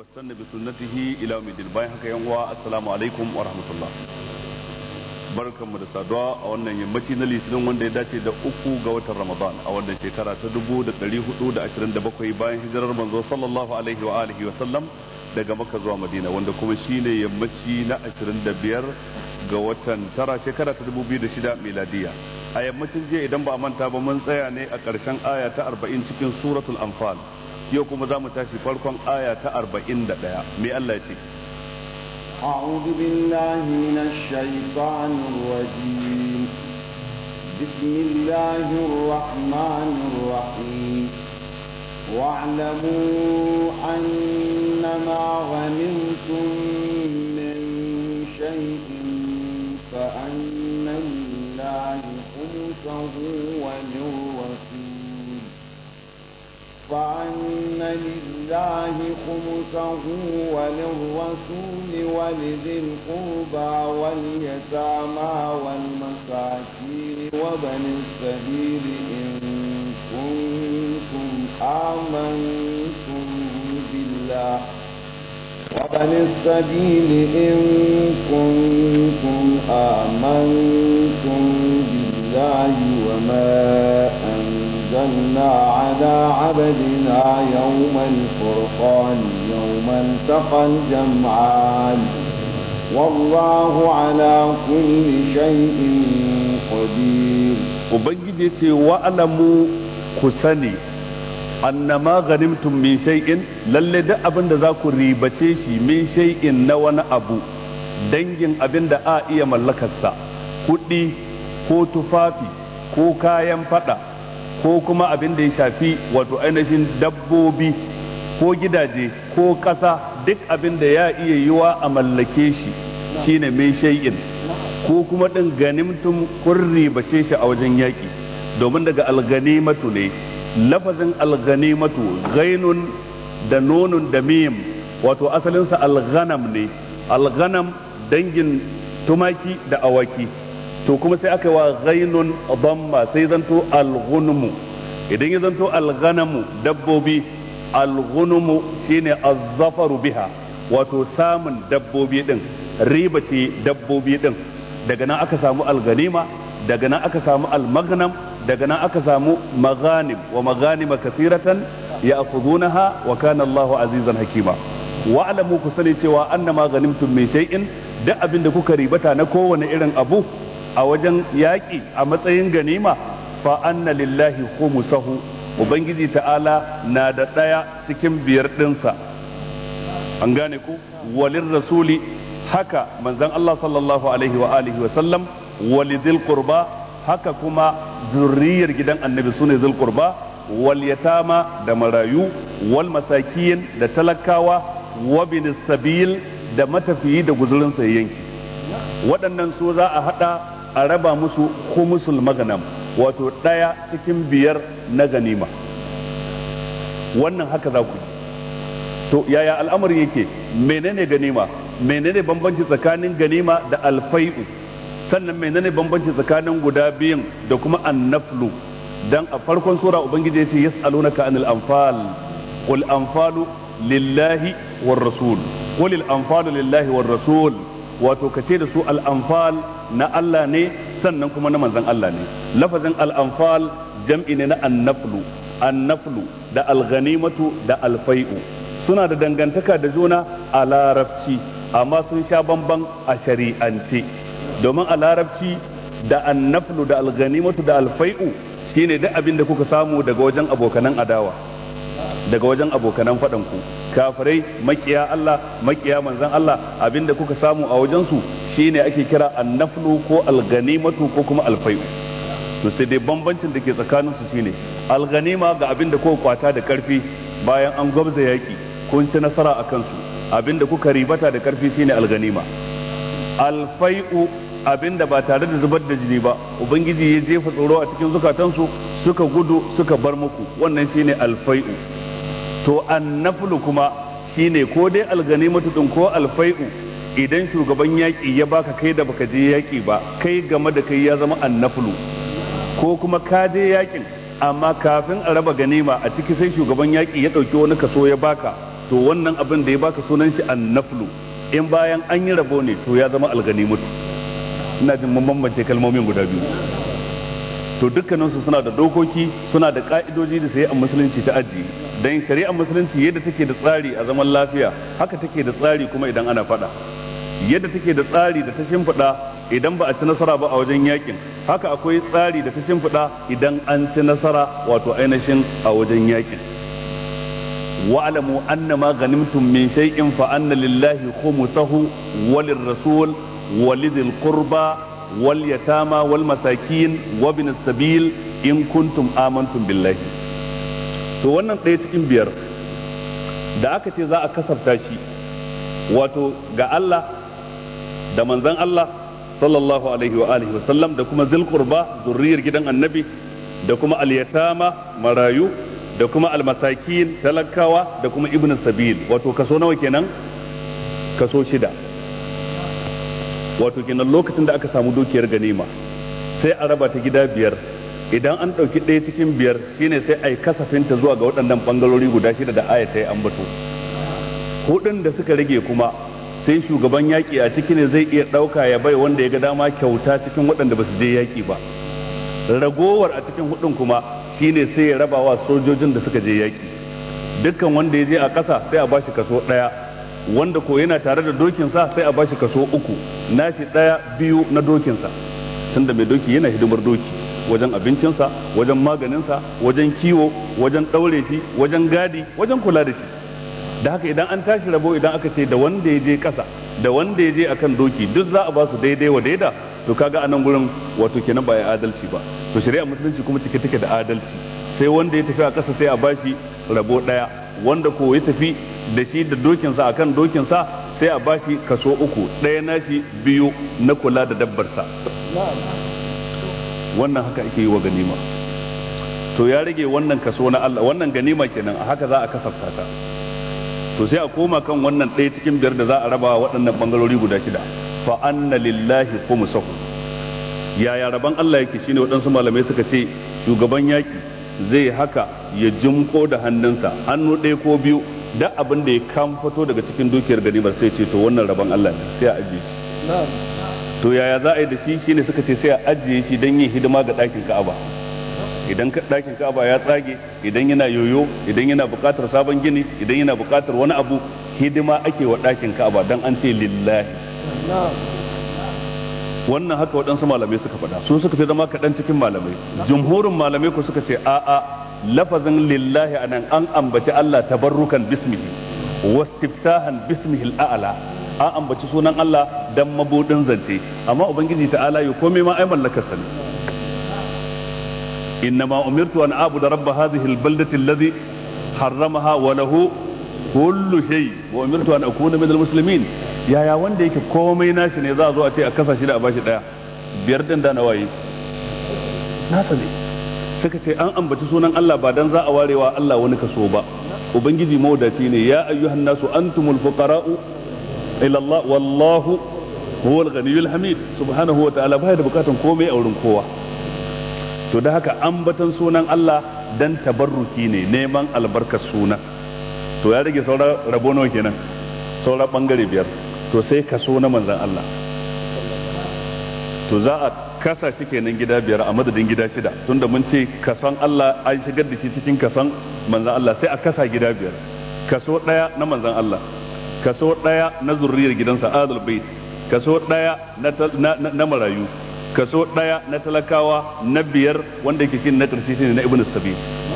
واستنى بسنته الى يوم الدين bayan haka yan uwa assalamu alaikum wa rahmatullah barkanmu da saduwa a wannan yammaci na litinin wanda ya dace da uku ga watan ramadan a wannan shekara ta dubu da ɗari hudu da ashirin da bakwai bayan hijirar manzo sallallahu alaihi wa alihi wa sallam daga makka zuwa madina wanda kuma shine yammaci na ashirin da biyar ga watan tara shekara ta dubu biyu da shida miladiya a yammacin jiya idan ba a manta ba mun tsaya ne a ƙarshen aya ta arba'in cikin suratul anfal yau kuma za mu tashi farkon aya ta arba'in da ɗaya me Allah ya ce أعوذ بالله من الشيطان الرجيم بسم الله الرحمن الرحيم واعلموا أنما غنمتم من شيء فأن لله خمسه وللرسول فأن لله خمسه وللرسول ولذي القربى واليتامى والمساكين وبن السبيل إن كنتم آمنتم بالله وبن السبيل إن كنتم آمنتم بالله وما أنزلنا على عبدنا يوم الفرقان يوم التقى الجمعان والله على كل شيء قدير ubangiji ce wa'alamu ku sani annama ganimtum min shay'in lalle duk abin da za ku ribace shi min shay'in na wani abu dangin abin da a iya mallakarsa kuɗi ko tufafi ko kayan fada ko kuma abin da ya shafi wato ainihin dabbobi ko gidaje ko ƙasa duk abin da ya iya yiwa a mallake shi shine min shay'in ko kuma ɗin ganimtum kun ribace shi a wajen yaƙi domin daga alganimatu ne lafazin alganimatu gainun da nonun da mim wato asalinsa alghanam ne alghanam dangin tumaki da awaki to kuma sai aka yi wa gainun damma sai zanto alghunmu idan ya zanto alghanamu dabbobi alghunmu shine azzafaru biha wato samun dabbobi din riba ce dabbobi din daga nan aka samu alganima daga nan aka samu almagnam daga nan aka samu maganim wa maganima kasiratan ya akudunaha wa kana Allahu azizan hakima wa alamu ku sani cewa annama ganimtum min shay'in duk abin da kuka ribata na kowane irin abu a wajen yaƙi a matsayin ganima fa anna lillahi khumsahu ubangiji ta'ala na da ɗaya cikin biyar ɗinsa an gane ku walin rasuli haka manzon Allah sallallahu alaihi wa alihi wa sallam walidil qurba haka kuma zurriyar gidan annabi sune zul qurba wal yatama da marayu wal masakiyin da talakawa wa bin sabil da matafiyi da guzurin sa yanki waɗannan su za a hada a raba musu khumusul maganam wato ɗaya cikin biyar na ganima wannan haka za ku to yaya al'amari yake menene ganima menene bambanci tsakanin ganima da alfai'u sannan menene bambanci tsakanin guda biyun da kuma annaflu dan a farkon sura ubangiji ya ce yas'alunaka anil anfal qul anfalu lillahi war rasul qul al anfalu lillahi war rasul wato kace da su al anfal na Allah ne sannan kuma na manzon Allah ne lafazin al anfal jam'i ne na annaflu annaflu da alghanimatu da alfai'u suna da dangantaka da juna a larabci amma sun sha bamban a shari'ance domin a larabci da annaflu da alganimatu da alfai'u shine duk abin da kuka samu daga wajen abokanan adawa daga wajen abokanan faɗanku kafirai makiya Allah makiya manzan Allah abin da kuka samu a wajensu shine ake kira annaflu ko alganimatu ko kuma alfai'u to sai dai bambancin da ke tsakaninsu shine alganima ga abin da kuka kwata da karfi bayan an gwabza yaki kun ci nasara a kansu abinda kuka ribata da karfi shine alganima alfai'u abinda ba tare da zubar da jini ba ubangiji ya jefa tsoro a cikin zukatansu suka gudu suka bar muku wannan shine alfai'u to annaflu kuma shine ko dai alganimatu din ko alfai'u idan shugaban yaƙi ya baka kai da baka je yaƙi ba kai game da kai ya zama annaflu ko kuma ka je yaƙin amma kafin a raba ganima a ciki sai shugaban yaƙi ya ɗauki wani kaso ya baka to wannan abin da ya baka sunan shi annaflu in bayan an yi rabo ne to ya zama alganimatu ina jin mun bambance kalmomin guda biyu to dukkaninsu suna da dokoki suna da ka'idoji da sai a musulunci ta ajiye dan shari'ar musulunci yadda take da tsari a zaman lafiya haka take da tsari kuma idan ana faɗa yadda take da tsari da ta shimfiɗa idan ba a ci nasara ba a wajen yakin haka akwai tsari da ta shimfiɗa idan an ci nasara wato ainihin a wajen yakin wa'lamu annama ghanimtum min shay'in fa anna lillahi khumsahu walirrasul walidhil qurba wal yatama wal masakin wa bin sabil in kuntum amantum billahi to wannan ɗaya cikin biyar da aka ce za a kasafta shi wato ga Allah da manzon Allah sallallahu alaihi wa alihi wasallam da kuma zil qurba zurriyar gidan annabi da kuma al-yatama marayu da kuma al-masakin talakawa da kuma ibn sabil wato kaso nawa kenan kaso shida wato kenan lokacin da aka samu dukiyar ganima sai a raba ta gida biyar idan an ɗauki ɗaya cikin biyar shine sai a yi kasafinta zuwa ga waɗannan ɓangarori guda shida da aya ta yi ambato hudun da suka rage kuma sai shugaban yaƙi a ciki ne zai iya ɗauka ya bai wanda ya ga dama kyauta cikin waɗanda ba su je yaƙi ba ragowar a cikin hudun kuma shine sai ya raba wa sojojin da suka je yaƙi dukkan wanda ya je a ƙasa sai a bashi kaso ɗaya wanda ko yana tare da dokinsa sai a bashi kaso uku nashi ɗaya biyu na dokinsa tunda mai doki yana hidimar doki wajen abincinsa wajen maganinsa wajen kiwo wajen ɗaure shi wajen gadi wajen kula da shi da haka idan an tashi rabo idan aka ce da wanda ya je ƙasa da wanda ya je akan doki duk za a ba su daidai wa daida to kaga a nan gurin wato kenan ba ya adalci ba to shari'a musulunci kuma cike take da adalci sai wanda ya tafi a ƙasa sai a bashi rabo ɗaya wanda ko ya tafi da shi da dokinsa akan dokinsa sai a bashi kaso uku ɗaya nashi biyu na kula da dabbarsa wannan haka ake yi wa ganima to ya rage wannan kaso na Allah wannan ganima kenan a haka za a kasafta ta to sai a koma kan wannan ɗaya cikin biyar da za a raba waɗannan bangarori guda shida fa anna lillahi khumsahu yaya raban Allah yake shine waɗansu malamai suka ce shugaban yaki zai haka ya jimko da hannunsa hannu ɗaya ko biyu da abin da ya kan fito daga cikin dukiyar ganimar sai ce to wannan rabon Allah ne sai a ajiye shi to yaya za a yi da shi shine suka ce sai a ajiye shi don yin hidima ga ɗakin Ka'aba idan ɗakin Ka'aba ya tsage idan yana yoyo idan yana buƙatar sabon gini idan yana buƙatar wani abu hidima ake wa ɗakin Ka'aba dan an ce lillahi wannan haka waɗansu malamai suka faɗa su suka fi zama kaɗan cikin malamai jumhurin malamai ku suka ce a'a lafazin lillahi anan an ambaci Allah tabarrukan bismihi wastiftahan bismihi al'ala an ambaci sunan Allah dan mabudin zance amma ubangiji ta'ala ya komai ma ai mallakar sa ne innama umirtu an abuda rabb hadhihi albaldati alladhi harramaha wa lahu kullu shay wa umirtu an akuna min almuslimin yaya wanda yake komai nashi ne za a zo a ce a kasa shi da a bashi daya biyar din da nawayi nasa ne suka ce an ambaci sunan Allah ba dan za a warewa Allah wani kaso ba ubangiji mawdaci ne ya ayyuhan nasu antumul fuqara'u ila Allah wallahu huwal ghaniyyul hamid subhanahu wa ta'ala baya da bukatan komai a wurin kowa to da haka ambatan sunan Allah dan tabarruki ne neman albarkar sunan to ya rage sauran rabo nawa kenan sauran bangare biyar to sai kaso na manzon Allah to za a kasa shi kenan gida biyar a madadin gida shida tunda mun ce kason Allah an shigar da shi cikin kason manzan Allah sai a kasa gida biyar kaso ɗaya na manzan Allah kaso ɗaya na zurriyar gidansa adal bait kaso ɗaya na marayu kaso ɗaya na talakawa na biyar wanda yake shi na ƙarshe shine na ibnu sabil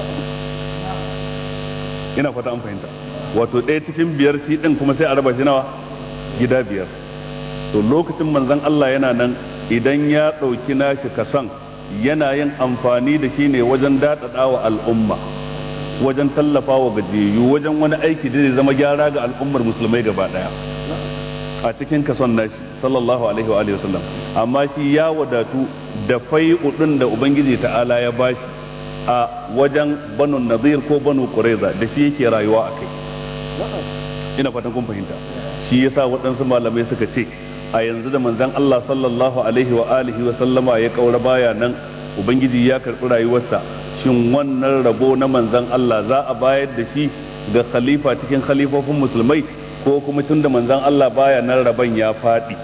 ina fata an fahimta wato ɗaya cikin biyar shi ɗin kuma sai a raba shi nawa gida biyar to lokacin manzan Allah yana nan idan ya ɗauki nashi kasan yana yin amfani da shi ne wajen daɗaɗa wa al'umma wajen tallafa wa gajiyayyu wajen wani aiki da zai zama gyara ga al'ummar musulmai gaba ɗaya a cikin kason nashi sallallahu alaihi wa alihi wasallam amma shi ya wadatu da fai'u ɗin da ubangiji ta'ala ya bashi a wajen banu nadir ko banu quraiza da shi yake rayuwa a kai ina fatan kun fahimta shi yasa waɗansu malamai suka ce a yanzu da manzon Allah sallallahu alaihi wa alihi wa sallama ya kaura baya nan ubangiji ya karɓi rayuwarsa shin wannan rabo na manzon Allah za a bayar da shi ga khalifa cikin khalifofin musulmai ko kuma tunda manzon Allah baya nan rabon ya faɗi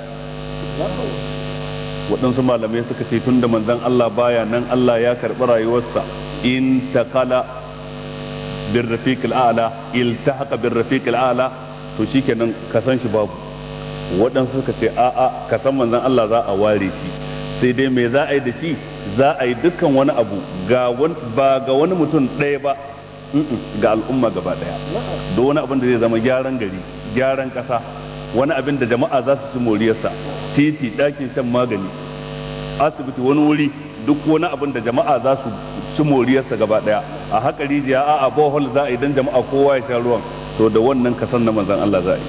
waɗansu malamai suka ce tunda manzon Allah baya nan Allah ya karɓi rayuwarsa in taqala bir rafiq al'ala iltahaqa bir rafiq al'ala to shikenan ka san shi babu waɗansu suka ce a'a ka san manzon Allah za a ware shi sai dai me za a yi da shi za a yi dukkan wani abu ba ga wani mutum ɗaya ba ga al'umma gaba ɗaya da wani abin da zai zama gyaran gari gyaran ƙasa wani abin da jama'a za su ci moriyarsa titi ɗakin shan magani asibiti wani wuri duk wani abin da jama'a za su ci moriyarsa gaba ɗaya a haka rijiya a a bohol za a yi don jama'a kowa ya sha ruwan to da wannan kasan na manzan Allah za a yi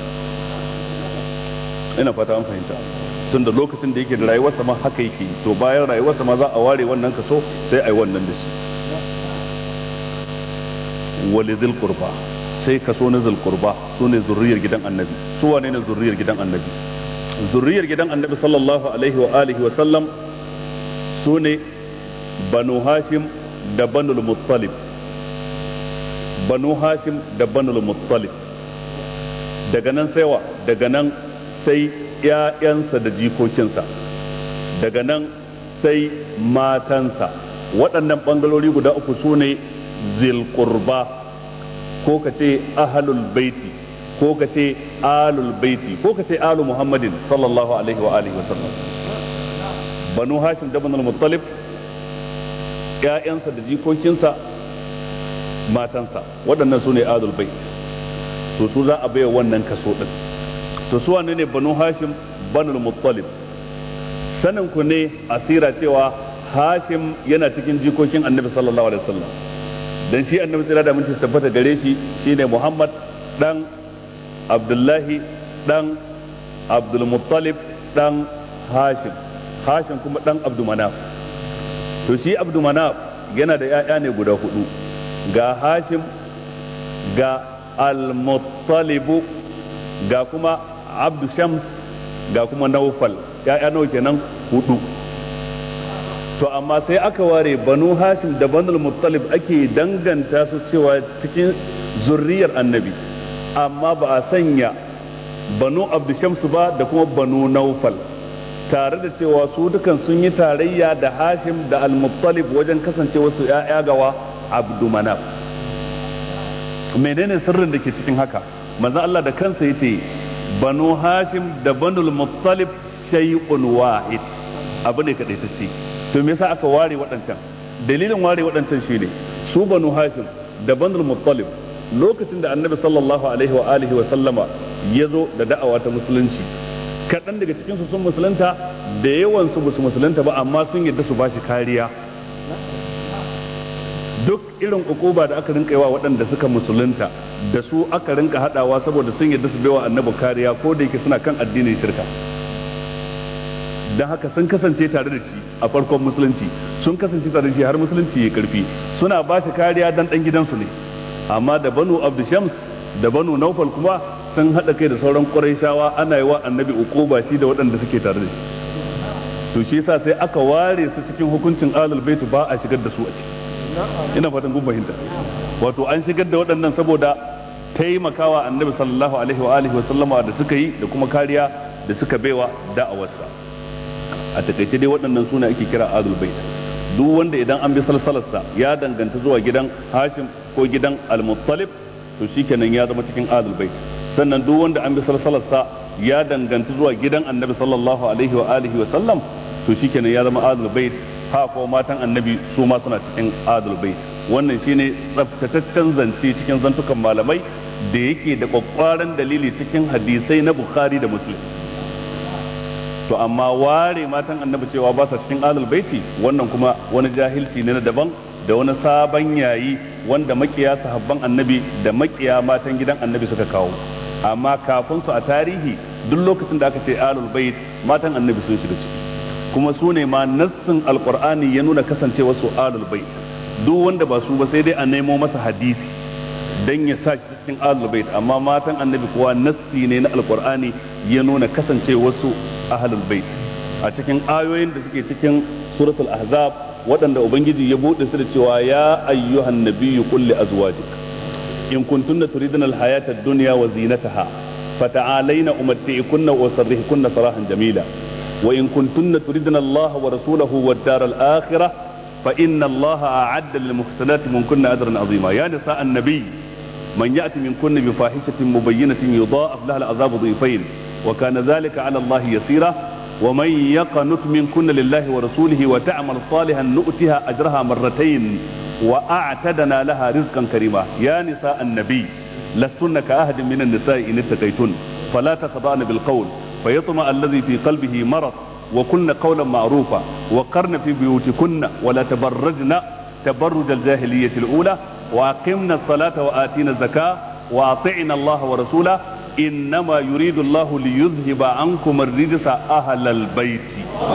ina fata an fahimta tun da lokacin da yake da rayuwarsa ma haka yake to bayan rayuwarsa ma za a ware wannan kaso sai a yi wannan da shi wali zil qurba sai kaso na zil qurba su ne zurriyar gidan annabi su wane ne zurriyar gidan annabi zurriyar gidan annabi sallallahu alaihi wa alihi wa sallam su ne banu hashim da banul muttalib banu hashim da banul muttalib daga nan saiwa daga nan sai ‘ya'yansa da jikokinsa daga nan sai matansa waɗannan ɓangarori guda uku su ne zilkurba ko ka ce ahalul baiti ko ka ce alul baiti ko ka ce alu muhammadin sallallahu alaihi wa alihi wa sallam banu hashim da banul muttalib ‘ya'yansa da jikokinsa matansa waɗannan su ne alul baiti to su za a baiwa wannan kaso ɗin to su wane ne banu hashim banul muttalib sanin ku ne asira cewa hashim yana cikin jikokin annabi sallallahu alaihi wasallam dan shi annabi tsira da minci tabbata gare shi shine muhammad dan abdullahi dan abdul muttalib dan hashim hashim kuma dan abdu manaf to shi abdu manaf yana da 'ya'ya ne guda hudu ga hashim ga al-muttalibu ga kuma abdu shams ga kuma naufal ya'ya nawa kenan hudu to amma sai aka ware banu hashim da banul muttalib ake danganta su cewa cikin zurriyar annabi amma ba a sanya banu abdu shams ba da kuma banu naufal tare da cewa su dukan sun yi tarayya da hashim da al-muttalib wajen kasance wasu ya'ya gawa abdu manaf menene sirrin da ke cikin haka manzo Allah da kansa yace banu hashim da banul muttalib shay'un wahid abu ne kadai tace to me yasa aka ware waɗancan dalilin ware waɗancan shine su banu hashim da banul muttalib lokacin da annabi sallallahu alaihi wa alihi wa sallama ya zo da da'awa ta musulunci kaɗan daga cikin su sun musulunta da yawan su basu musulunta ba amma sun yadda su bashi kariya duk irin ukuba da aka rinka yawa waɗanda suka musulunta da su aka rinka haɗawa saboda sun yadda su baiwa annabi kariya ko da yake suna kan addinin shirka don haka sun kasance tare da shi a farkon musulunci sun kasance tare da shi har musulunci ya karfi suna ba shi kariya dan ɗan gidansu ne amma da banu abdu shams da banu naufal kuma sun haɗa kai da sauran ƙurayshawa ana yi wa annabi ukuba shi da waɗanda suke tare da shi to shi yasa sai aka ware su cikin hukuncin alul baitu ba a shigar da su a ciki ina fatan kun fahimta wato an shigar da waɗannan saboda taimakawa annabi sallallahu alaihi wa alihi wa sallama da suka yi da kuma kariya da suka baiwa da'awarsa a takaice dai waɗannan suna ake kira adul bait duk wanda idan an bi salsalarsa ya danganta zuwa gidan hashim ko gidan al-muttalib to shikenan ya zama cikin adul bait sannan duk wanda an bi salsalarsa ya danganta zuwa gidan annabi sallallahu alaihi wa alihi wa sallam to shikenan ya zama adul bait ha ko matan annabi su ma suna cikin adul bait wannan shine tsaftataccen zance cikin zantukan malamai da yake da kwakwaran dalili cikin hadisai na bukhari da muslim to amma ware matan annabi cewa ba sa cikin adul baiti wannan kuma wani jahilci ne na daban da wani sabon yayi wanda makiya sahabban annabi da makiya matan gidan annabi suka kawo amma kafin su a tarihi duk lokacin da aka ce alul bait matan annabi sun shiga ciki kuma su ne ma nassin alqur'ani ya nuna kasancewa su alul bait duk wanda ba su ba sai dai a nemo masa hadisi dan ya sa shi cikin alul bait amma matan annabi kuwa nassi ne na alqur'ani ya nuna kasancewa su ahlul bait a cikin ayoyin da suke cikin suratul ahzab waɗanda ubangiji ya buɗe su da cewa ya ayyuhan nabiyyu qul li azwajik in kuntunna turidna alhayata ad-dunya wa zinataha fata'alayna umatti'kunna wa sarrihkunna sarahan jamila wa in kuntunna turidna Allah wa rasulahu wad-dar al-akhirah fa inna Allah a'adda lil muhsanati minkunna ajran 'azima ya nisa an-nabiy man ya'ti minkunna bi fahishatin mubayyinatin yudha'af laha al-'adhabu dhifayn wa kana dhalika 'ala Allah yasira ومن يقنت منكن لله ورسوله وتعمل صالحا نؤتها اجرها مرتين واعتدنا لها رزقا كريما يا نساء النبي لستن كأحد من النساء ان اتقيتن فلا تخضعن بالقول فيطمع الذي في قلبه مرض وقلن قولا معروفا وقرن في بيوتكن ولا تبرجن تبرج الجاهلية الأولى وأقمنا الصلاة وآتينا الزكاة وأطعنا الله ورسوله إنما يريد الله ليذهب عنكم الرجس أهل البيت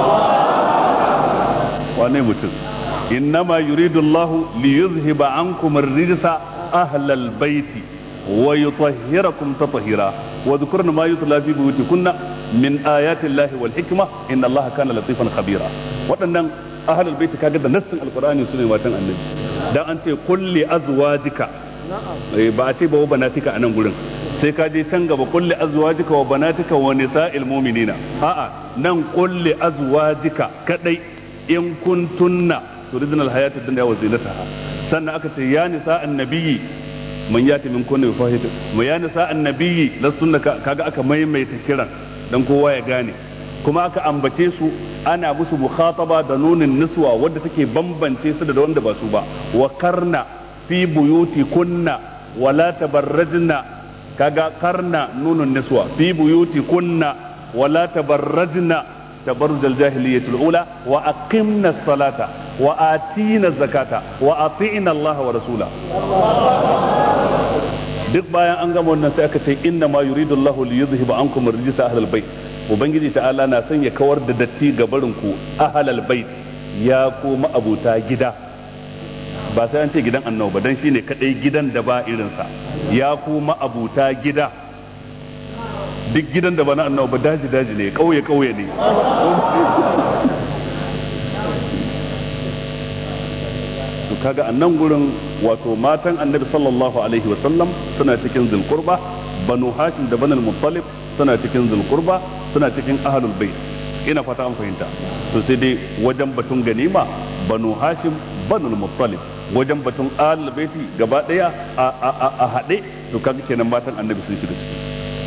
wane mutum innama yuridu Allah li yuzhiba ankum ar-rijsa ahla al-bayt wa yutahhirakum tatahira wa dhkurna ma yutla fi buyutikunna min ayati Allah wal hikma inna Allah kana latifan khabira waɗannan ahlul bait kaga da nassin alqur'ani sune matan annabi dan an ce kulli azwajika ba a ce ba wa banatika a nan gurin sai ka je can gaba kulli azwajika wa banatika wa nisa'il mu'minina a'a nan kulli azwajika kadai in kuntunna turidna alhayata dunya wa zinataha sannan aka ce ya nisa annabiyyi man yati min kunna bifahitin mu ya nisa annabiyyi lastunna kaga aka maimaita kiran dan kowa ya gane kuma aka ambace su ana musu mukhataba da nunin niswa wadda take bambance su da wanda ba su ba wa karna fi buyuti kunna wala tabarrajna kaga karna nunun niswa fi buyuti kunna wala tabarrajna tabarruj al-jahiliyyah al-ula wa aqimna as-salata wa atina az-zakata wa ati'na Allah wa rasula duk bayan an gama wannan sai aka ce inna ma yuridu Allahu li yudhhiba ankum ar-rijsa ahlal bait ubangiji ta'ala na son ya kawar da datti ga barin ku ahlal bait ya koma abuta gida ba sai an ce gidan annabi ba dan shine kadai gidan da ba irinsa ya kuma abuta gida duk gidan da ba na annabi ba daji daji ne kauye kauye ne to kaga a nan gurin wato matan annabi sallallahu alaihi wasallam suna cikin zulqurba banu hashim da banal muttalib suna cikin zulqurba suna cikin ahlul bait ina fata an fahimta to sai dai wajen batun ganima banu hashim banul muttalib wajen batun ahlul baiti gaba daya a haɗe to kaga kenan matan annabi sun shiga ciki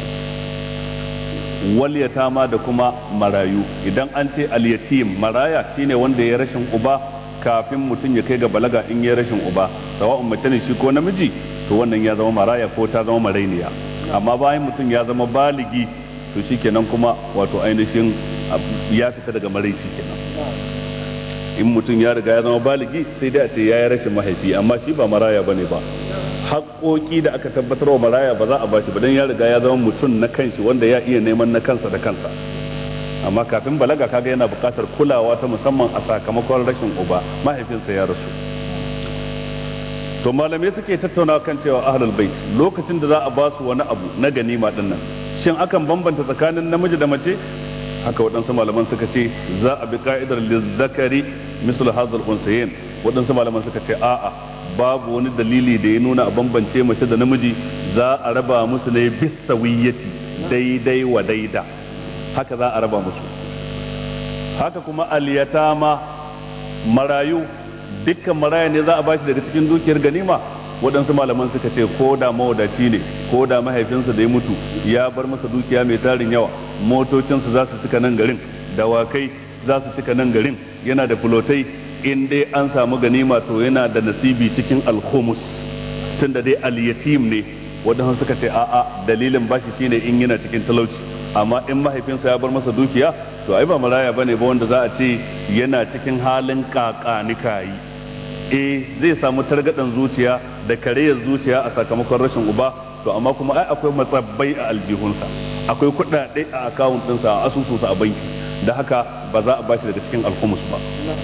wal yatama da kuma marayu idan an ce al yatim maraya shine wanda ya rashin uba kafin mutum ya kai ga balaga in ya rashin uba sawa'un mace ne shi ko namiji to wannan ya zama maraya ko ta zama marainiya amma bayan mutum ya zama baligi to shikenan kuma wato ainihin ya fita daga maraici kenan in mutum ya riga ya zama baligi sai dai a ce ya yi rashin mahaifi amma shi ba maraya bane ba haƙoƙi da aka tabbatar wa maraya ba za a bashi ba don ya riga ya zama mutum na kanshi wanda ya iya neman na kansa da kansa amma kafin balaga kaga yana buƙatar kulawa ta musamman a sakamakon rashin uba mahaifinsa ya rasu to malamai suke tattauna kan cewa ahlul bait lokacin da za a ba su wani abu na ganima din nan shin akan bambanta tsakanin namiji da mace haka waɗansu malaman suka ce za a bi ka'idar lizzakari misal hazal unsayin waɗansu malaman suka ce a'a babu wani dalili da ya nuna a bambance mace da namiji za a raba musu ne bisawiyyati daidai wa daida haka za a raba musu haka kuma aliyatama marayu dukkan maraya ne za a bashi daga cikin dukiyar ganima waɗansu malaman suka ce ko da mawadaci ne ko da mahaifinsa da ya mutu ya bar masa dukiya mai tarin yawa motocinsa za su cika nan garin dawakai za su cika nan garin yana da fulotai in dai an samu ganima to yana da nasibi cikin alhumus tun da dai aliyatim ne waɗansu suka ce a'a dalilin bashi shine in yana cikin talauci amma in mahaifinsa ya bar masa dukiya to ai ba maraya bane ba wanda za a ce yana cikin halin kakanikayi eh zai samu targaɗan zuciya da kareyar zuciya a sakamakon rashin uba to amma kuma ai akwai matsabbai a aljihunsa akwai kuɗaɗe a akawun ɗinsa a asusunsa a banki da haka ba za a bashi daga cikin alhumus ba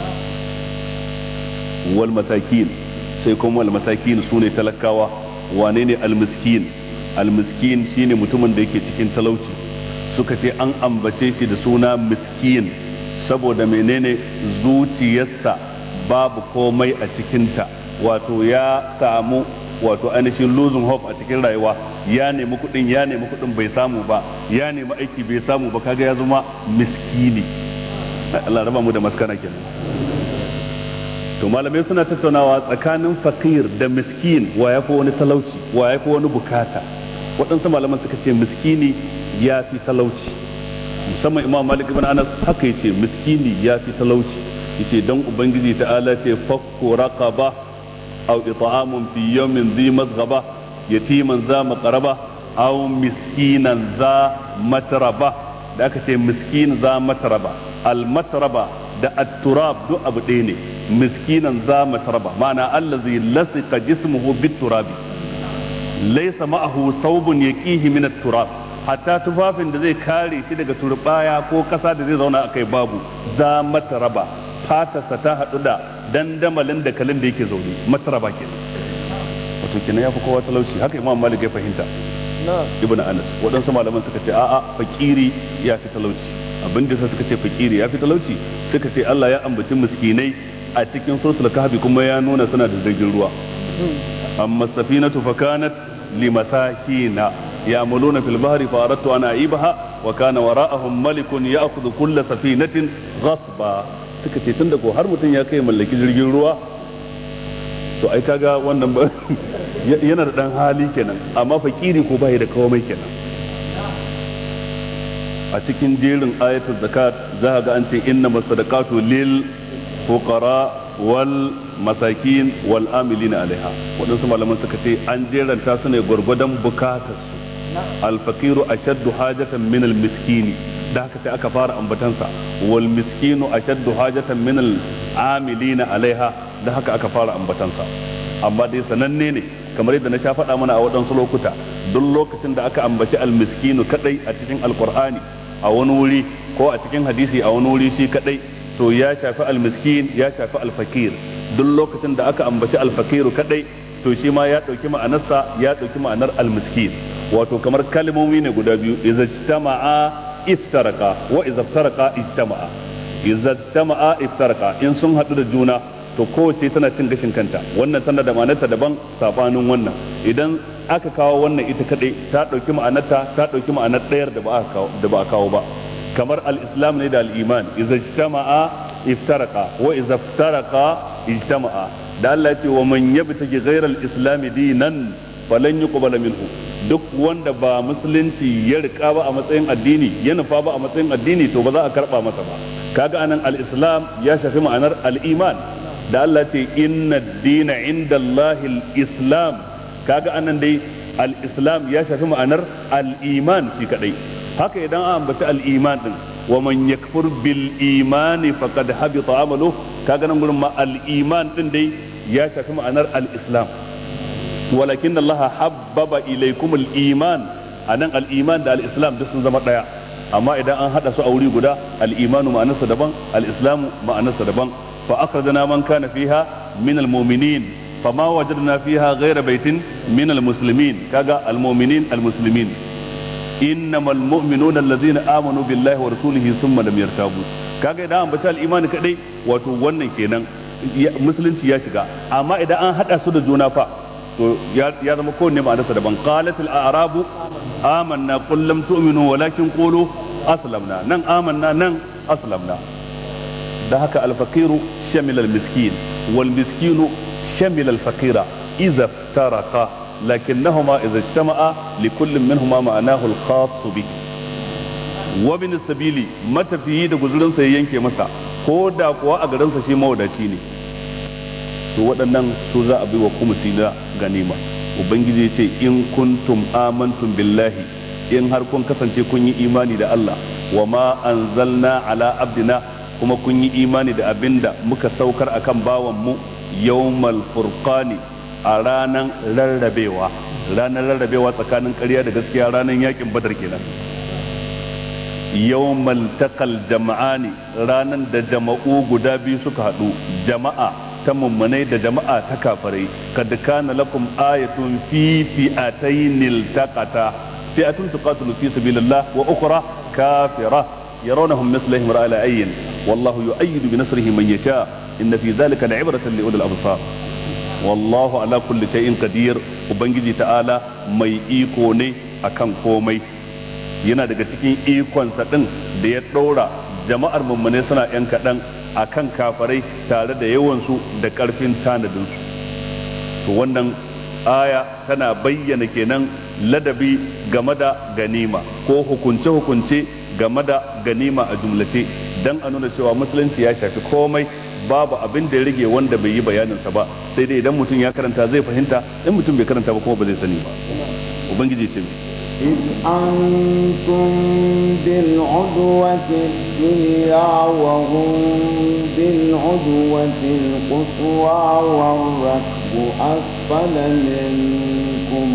wal masakin sai kuma wal masakin su ne talakawa wane ne almiskin almiskin shine mutumin da yake cikin talauci suka ce an ambace shi da suna miskin saboda menene zuciyarsa babu komai a cikinta wato ya samu wato ainihin losing hope a cikin rayuwa ya nemi kuɗin ya nemi kuɗin bai samu ba ya nemi aiki bai samu ba kaga ya zama miskini Allah raba mu da maskana kenan to malamai suna tattaunawa tsakanin fakir da miskin wa ya fi wani talauci wa ya fi wani bukata waɗansu malaman suka ce miskini ya fi talauci musamman imam malik ibn anas haka yace miskini ya fi talauci yace dan ubangiji ta'ala ce fakku raqaba aw it'amun fi yawmin dhi mazghaba yatiman za maqraba aw miskinan za matraba da aka ce miskin za matraba al matraba da at-turab duk abu ɗaya ne miskinan za matraba ma'ana allazi lasiqa jismuhu bit-turabi laysa ma'ahu thawbun yaqihi min at-turab hatta tufafin da zai kare shi daga turbaya ko kasa da zai zauna akai babu za matraba fatarsa ta haɗu da dandamalin da kalin da yake zaune matraba kenan wato kenan ya fi kowa talauci haka imam malik ya fahimta ibn anas waɗansu malaman suka ce a'a fakiri ya fi talauci abin da suka ce fakiri ya fi talauci suka ce Allah ya ambaci miskinai a cikin suratul kahfi kuma ya nuna suna da jirgin ruwa amma safinatu fakanat limasakina يعملون في البحر فأردت أن أعيبها وكان وراءهم ملك يأخذ كل سفينة غصبا suka ce tun da ko har mutum ya kai mallaki jirgin ruwa to ai kaga wannan ba yana da dan hali kenan amma fakiri ko bai da komai kenan a cikin jerin ayatul zakat za ga an ce inna masadaqatu lil fuqara wal masakin wal amilina alaiha waɗansu malaman suka ce an jeranta su ne gwargwadon bukatarsu alfakiru ashaddu hajatan min almiskini da haka sai aka fara ambatansa wal miskinu ashaddu hajatan min al'amilina alaiha da haka aka fara ambatansa amma dai sananne ne kamar yadda na sha faɗa mana a waɗansu lokuta duk lokacin da aka ambaci almiskinu kadai a cikin alqur'ani a wani wuri ko a cikin hadisi a wani wuri shi kadai to ya shafi almiskin ya shafi alfakir duk lokacin da aka ambaci alfakiru kadai to shi ma ya ɗauki ma'anarsa ya ɗauki ma'anar almiskin wato kamar kalmomi ne guda biyu idza ijtama'a iftaraka wa idza iftaraka ijtama'a idza ijtama'a iftaraka in sun haɗu da juna to kowace tana cin gashin kanta wannan tana da ma'anarta daban sabanin wannan idan aka kawo wannan ita kadai ta ɗauki ma'anarta ta ɗauki ma'anar ɗayar da ba a kawo ba kamar al-islam ne da al-iman idza ijtama'a iftaraka wa idza iftaraka ijtama'a da Allah ya ce wa man yabtaji ghayra al-islam dinan falan yuqbala minhu duk wanda ba musulunci ya rika ba a matsayin addini ya nufa ba a matsayin addini to ba za a karba masa ba kaga anan al-islam ya shafi ma'anar al-iman da Allah ce inna dina inda al-islam kaga anan dai al-islam ya shafi ma'anar al-iman shi kadai haka idan an ambaci al-iman din wa man yakfur bil imani faqad habita amalu kaga nan gurin ma al-iman din dai ya shafi ma'anar al-islam walakin Allah habbaba ilaykum al-iman anan al-iman da al-islam duk sun zama daya amma idan an hada su a wuri guda al-imanu ma'anarsa daban al-islamu ma'anarsa daban fa akhrajna man kana fiha min al-mu'minin fama wajadna fiha ghayra baitin min al-muslimin kaga al-mu'minin al-muslimin إنما المؤمنون الذين آمنوا بالله ورسوله ثم لم يرتابوا kaga idan an bace al-imani kadai wato wannan kenan musulunci ya shiga amma idan an hada su da juna fa to ya zama kowanne ma'anarsa daban qalat al-a'rabu amanna qul lam tu'minu walakin qulu aslamna nan amanna nan aslamna da haka al-faqiru shamila al-miskin wal miskinu shamila al-faqira idza iftaraqa لكنهما إذا اجتمعا لكل منهما معناه الخاص به وابن السبيل متى فيه da guzurin sa yanke masa ko da kuwa a garin sa shi mawadaci ne to waɗannan su za a bi wa kumusi na ganima ubangiji ya ce in kuntum amantum billahi in har kun kasance kun yi imani da Allah wa ma anzalna ala abdina kuma kun yi imani da abinda muka saukar akan bawan mu yawmal furqani a ranar rarrabewa ranar rarrabewa tsakanin ƙarya da gaskiya ranar yakin badar kenan yawmal taqal jama'ani ranar da jama'u guda biyu suka haɗu jama'a ta mummunai da jama'a ta kafirai kad kana lakum ayatun fi fi'atayn taqata fi'atun tuqatilu fi sabilillah wa ukhra kafira يرونهم مثلهم رأى العين والله يؤيد بنصره من يشاء إن في ذلك لعبرة لأولي الأبصار wallahu ala kulli shay'in qadir ubangiji ta'ala mai iko ne akan komai yana daga cikin ikonsa din da ya ɗora jama'ar mummune suna yan kaɗan akan kafarai tare da yawansu da ƙarfin tanadinsu to wannan aya tana bayyana kenan ladabi game da ganima ko hukunce-hukunce game da ganima a jumlace don a nuna cewa musulunci ya shafi komai babu abin da ya rage wanda bai yi bayaninsa ba sai dai idan mutum ya karanta zai fahimta in mutum bai karanta ba kuma ba zai sani ba ubangiji ce إذ أنتم بالعدوة الدنيا وهم بالعدوة القصوى والركب أسفل منكم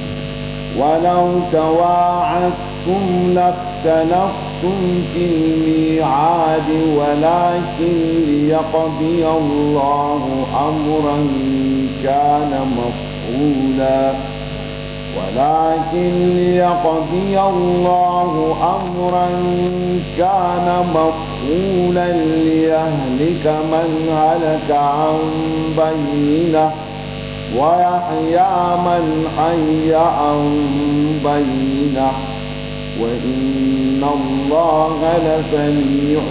ولو تواعدتم لاختلفتم في الميعاد ولكن ليقضي الله أمرا كان مفعولا ولكن ليقضي الله أمرا كان مفعولا ليهلك من هلك عن بينه ويحيى من حي عن بينه وإن الله لسميع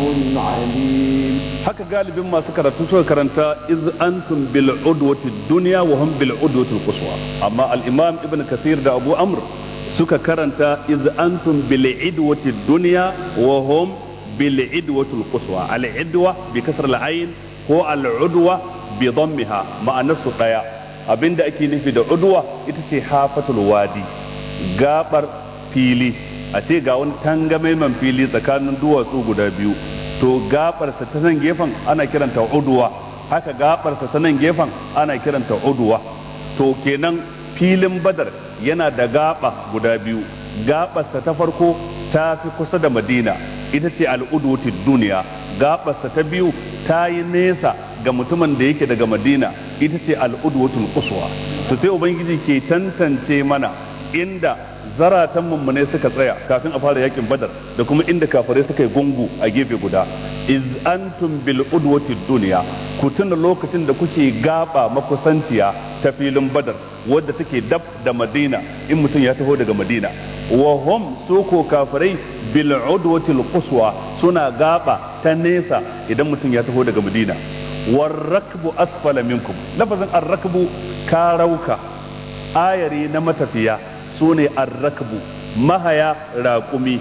عليم haka galibin masu karatu suka karanta iz antum bil udwati dunya wa hum bil udwati quswa amma al imam ibn kathir da abu amr suka karanta iz antum bil idwati dunya wa hum bil idwati quswa al idwa bi kasr al ayn ko al udwa bi dammiha ma'anar su daya abinda ake nufi da udwa ita ce hafatul wadi gabar fili a ce ga wani tangamaiman fili tsakanin duwatsu guda biyu to gabarsa ta nan gefen ana kiranta uduwa haka gabarsa ta nan gefen ana kiranta uduwa to kenan filin badar yana da gaba guda biyu gabarsa ta farko ta fi kusa da madina ita ce al'udwatid duniya gabarsa ta biyu ta yi nesa ga mutumin da yake daga madina ita ce al'udwatul quswa to sai ubangiji ke tantance mana inda zaratan mummune suka tsaya kafin a fara yakin badar da kuma inda kafirai suka yi gungu a gefe guda iz antum bil udwati dunya ku tuna lokacin da kuke gaba makusanciya ta filin badar wadda take dab da madina in mutum ya taho daga madina wa hum su ko kafirai bil udwati quswa suna gaba ta nesa idan mutum ya taho daga madina war rakbu asfala minkum lafazin ar-rakbu karauka ayari na matafiya su ne arrakbu mahaya raƙumi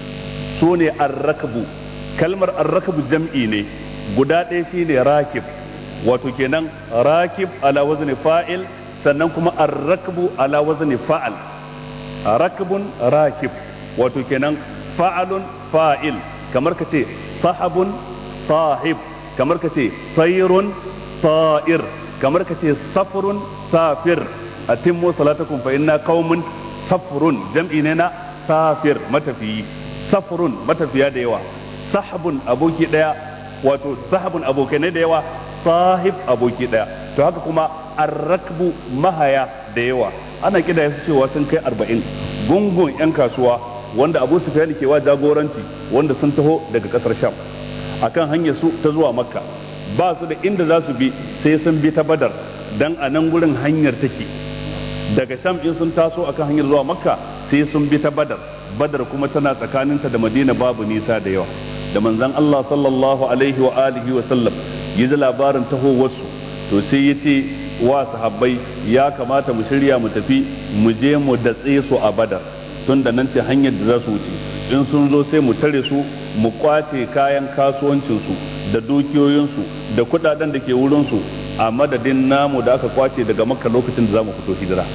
su ne arrakbu kalmar arrakbu jam'i ne guda ɗaya shi ne rakib wato kenan rakib ala wazni fa'il sannan kuma arrakbu ala wazni fa'al rakbun rakib wato kenan fa'alun fa'il kamar ka ce sahabun sahib kamar ka ce tayrun ta'ir kamar ka ce safrun safir atimmu salatakum fa inna qaumun safrun jam'i ne na safir matafiyi safrun matafiya da yawa sahabun aboki daya wato sahabun abokanai da yawa sahib aboki daya to haka kuma arrakbu mahaya da yawa ana kida su cewa sun kai arba'in gungun yan kasuwa wanda abu sufyan ke wa jagoranci wanda sun taho daga kasar sham akan hanyar su ta zuwa makka ba su da inda za su bi sai sun bi ta badar dan a nan gurin hanyar take daga sham in sun taso akan hanyar zuwa makka sai sun bi ta badar badar kuma tana tsakaninta da madina babu nisa da yawa da manzon Allah sallallahu alaihi wa alihi wa sallam ya ji labarin tahowarsu to sai ya ce wa sahabbai ya kamata mu shirya mu tafi mu je mu datse su a badar tun da nan ce hanyar da za su wuce in sun zo sai mu tare su mu kwace kayan kasuwancinsu da dukiyoyinsu da kudaden da ke wurinsu a madadin namu da aka kwace daga makka lokacin da za mu fito hijira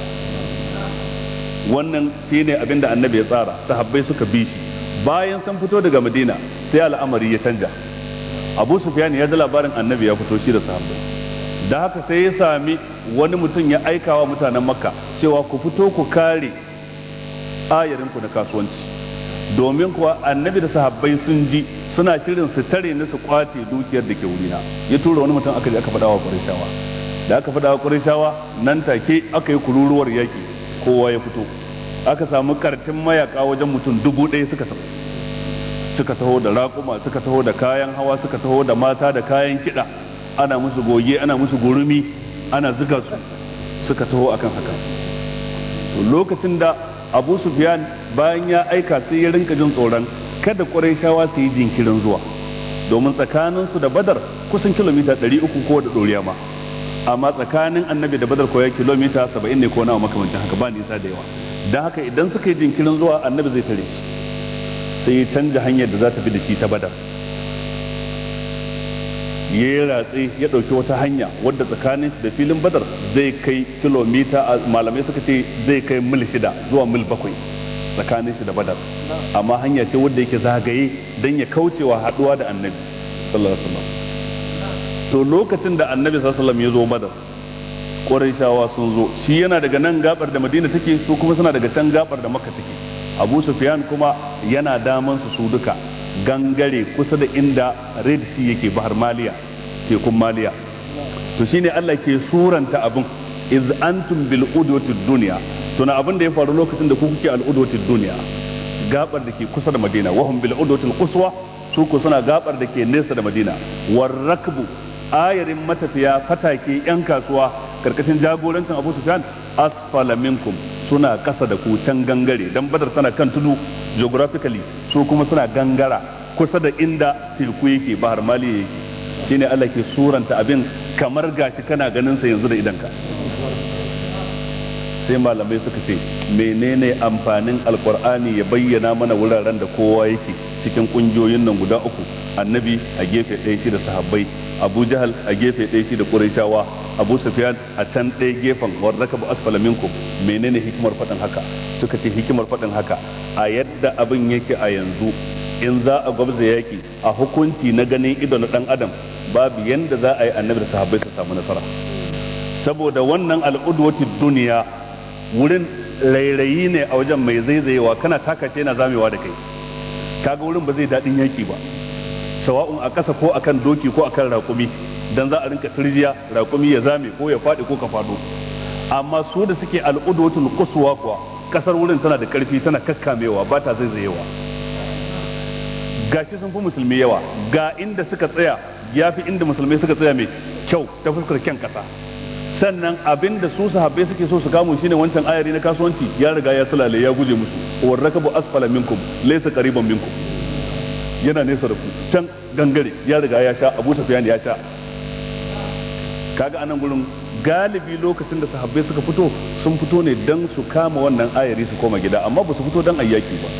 wannan shine abin da annabi ya tsara sahabbai suka bi shi bayan sun fito daga madina sai al'amari ya canja abu sufyan ya ji labarin annabi ya fito shi da sahabbai da haka sai ya sami wani mutum ya aika wa mutanen makka cewa ku fito ku kare ayarinku na kasuwanci domin kuwa annabi da sahabbai sun ji suna shirin su tare ni su kwace dukiyar da ke wurina ya tura wani mutum aka je aka faɗa wa ƙurashawa da aka faɗa wa ƙurashawa nan take aka yi kururuwar yaƙi kowa ya fito aka samu kartin mayaka wajen mutum dubu ɗaya suka taho suka taho da raƙuma suka taho da kayan hawa suka taho da mata da kayan kiɗa ana musu goge ana musu gurumi ana zuga su suka taho akan haka to lokacin da abu sufyan bayan ya aika sai ya rinka jin tsoron kada shawa su yi jinkirin zuwa domin tsakaninsu da badar kusan kilomita 300 ko da ɗoriya ma amma tsakanin annabi da badar koya kilomita 70 ne ko nawa makamancin haka ba nisa da yawa don haka idan suka yi jinkirin zuwa annabi zai tare shi sai ya canja hanyar da za ta bi da shi ta badar ya yi ratse ya ɗauki wata hanya wadda tsakanin shi da filin badar zai kai kilomita malamai suka ce zai kai mil shida zuwa mil bakwai tsakanin shi da badar amma hanya ce wadda yake zagaye don ya kaucewa haɗuwa da annabi sallallahu alaihi wasallam to lokacin da annabi sallallahu alaihi wasallam ya zo badar Qurayshawa sun zo shi yana daga nan gabar da Madina take su kuma suna daga can gabar da Makka take Abu Sufyan kuma yana daman su su duka gangare kusa da inda Red Sea yake Bahar Maliya tekun Maliya to shine Allah ke suranta abin iz antum bil udwatid dunya tuna abin da ya faru lokacin da ku kuke al udwatid dunya gabar da ke kusa da Madina wahum bil udwatil quswa su ku suna gabar da ke nesa da Madina war rakbu ayarin matafiya fatake yan kasuwa karkashin jagorancin Abu Sufyan asfala minkum suna kasa da ku can gangare dan Badar tana kan tudu geographically su kuma suna gangara kusa da inda teku yake Bahar Mali yake shine Allah ke suranta abin kamar gashi kana ganin sa yanzu da idanka sai malamai suka ce menene amfanin alkur'ani ya bayyana mana wuraren da kowa yake cikin kungiyoyin nan guda uku annabi a gefe ɗaya shi da sahabbai abu jahal a gefe ɗaya shi da ƙurayshawa abu sufyan a can ɗaya gefen warraka bu asfala minkum menene hikimar faɗin haka suka ce hikimar faɗin haka a yadda abin yake a yanzu in za a gwabza yaki a hukunci na ganin ido na ɗan adam babu yanda za a yi annabi da sahabbai su samu nasara saboda wannan al'udwati duniya wurin rairayi ne a wajen mai zaizayewa kana taka shi yana zamewa da kai kaga wurin ba zai daɗin yaki ba sawa'un a ƙasa ko akan doki ko akan raƙumi dan za a rinka turjiya raƙumi ya zame ko ya faɗi ko ka faɗo amma su da suke al'udwatul quswa kuwa kasar wurin tana da ƙarfi tana kakkamewa ba ta zaizayewa gashi sun fi musulmi yawa ga inda suka tsaya ya fi inda musulmai suka tsaya mai kyau ta fuskar kyan ƙasa sannan abin da su sahabbai suke so su kamu shine wancan ayari na kasuwanci ya riga ya sulale ya guje musu warrakabu asfala minkum laysa qariban minkum yana nesa da ku can gangare ya riga ya sha Abu Sufyan ya sha kaga anan gurin galibi lokacin da sahabbai suka fito sun fito ne dan su kama wannan ayari su koma gida amma ba su fito dan ayyaki ba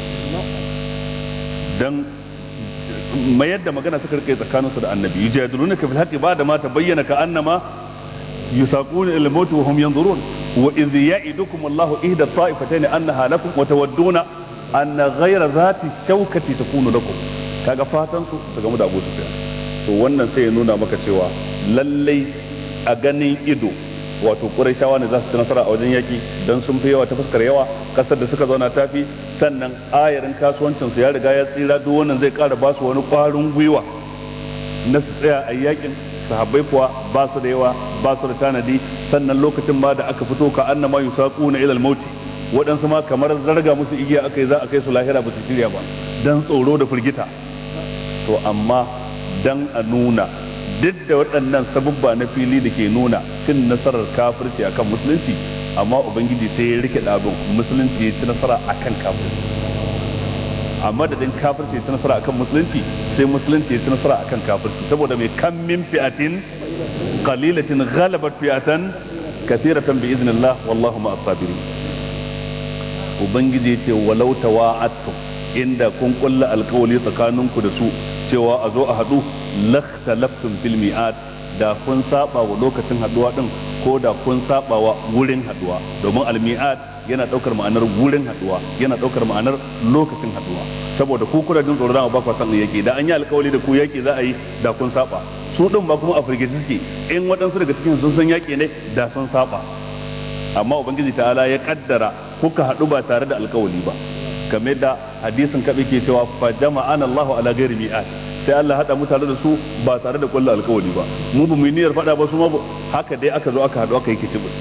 dan mayar da magana suka rike tsakaninsu da annabi yujadilunaka fil haqqi ba da ma tabayyana ka annama يساقون الى الموت وهم ينظرون واذ يعدكم الله احدى الطائفتين انها لكم وتودون ان غير ذات الشوكه تكون لكم kaga fatan su su gamu da Abu Sufyan to wannan sai ya nuna maka cewa lallai a ganin ido wato Qurayshawa ne za su ci nasara a wajen yaki dan sun fi yawa ta fuskar yawa kasar da suka zauna tafi sannan ayarin kasuwancin su ya riga ya tsira duk wannan zai kara ba su wani kwarin gwiwa na su tsaya a yakin sahabbai kuwa ba su da yawa ba su da tanadi sannan lokacin ma da aka fito ka annama yusaquna ila al-mauti waɗansu ma kamar zarga musu igiya aka yi za a kai su lahira ba su shirya ba dan tsoro da firgita to amma dan a nuna duk da waɗannan sabubba na fili da ke nuna cin nasarar kafirci akan musulunci amma ubangiji sai ya rike ɗabin musulunci ya ci nasara akan kafirci a madadin kafirci ya ci nasara akan musulunci sai musulunci ya ci nasara akan kafirci saboda mai kan min fi'atin qalilatin ghalabat fi'atan kathiratan bi idnillah wallahu ma as-sabirin ubangiji ce walau tawa'attum inda kun kulla alkawali tsakaninku da su cewa a zo a haɗu lakhtalaftum fil mi'ad da kun saba wa lokacin haduwa din ko da kun saba wa wurin haduwa domin al-mi'ad yana daukar ma'anar wurin haduwa yana daukar ma'anar lokacin haduwa saboda ku kuna jin tsoron ba ku san yake da an yi alkawali da ku yake za a yi da kun saba su din ba kuma a firgici suke in waɗansu daga cikin sun san yake ne da sun saba amma ubangiji ta'ala ya kaddara kuka haɗu ba tare da alkawali ba game da hadisin kaɓe ke cewa fa jama'ana Allahu ala ghairi mi'ad sai Allah haɗa mu tare da su ba tare da kullu alkawali ba mu ba mu yi niyyar faɗa ba su ma haka dai aka zo aka haɗu aka yi kicibus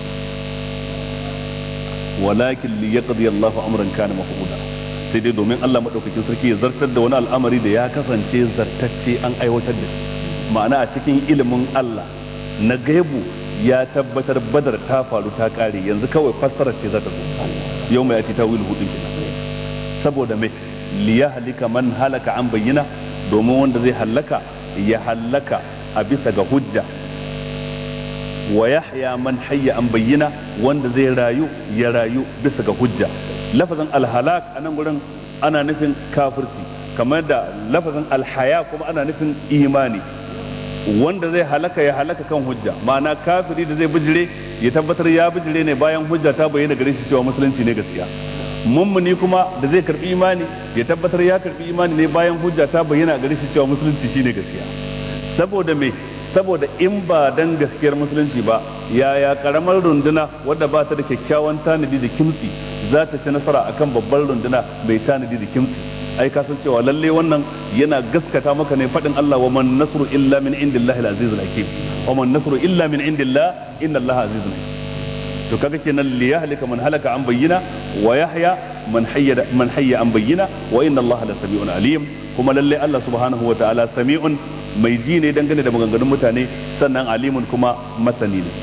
walakin li yaqdi Allahu amran kana maf'ula sai dai domin Allah madaukakin sarki ya zartar da wani al'amari da ya kasance zartacce an aiwatar da shi ma'ana a cikin ilimin Allah na gaibu ya tabbatar badar ta faru ta kare yanzu kawai fassarar ce za ta zo yau mai ati tawil hudu kenan saboda mai liya halika man halaka an bayyana domin wanda zai hallaka ya hallaka a bisa ga hujja wa yahya man hayya an bayyana wanda zai rayu ya rayu bisa ga hujja lafazin alhalak a nan gurin ana nufin kafirci kamar da lafazin alhaya kuma ana nufin imani wanda zai halaka ya halaka kan hujja ma'ana kafiri da zai bijire ya tabbatar ya bijire ne bayan hujja ta bayyana gare shi cewa musulunci ne gaskiya mummuni kuma da zai karbi imani ya tabbatar ya karbi imani ne bayan hujja ta bayyana gare shi cewa musulunci shine gaskiya saboda me saboda in ba dan gaskiyar musulunci ba yaya karamar runduna wadda ba ta da kyakkyawan tanadi da kimtsi za ta ci nasara akan babbar runduna mai tanadi da kimtsi ai ka san cewa lalle wannan yana gaskata maka ne fadin Allah wa man nasru illa min indillahi al-aziz al-hakim wa man nasru illa min indillah inna Allah azizun hakim to kaga kenan li yahlika man halaka an bayyina wa yahya man hayya man hayya an bayyina wa inna Allah la sami'un alim kuma lalle Allah subhanahu wa ta'ala sami'un mai ji ne dangane da maganganun mutane sannan alimun kuma masani ne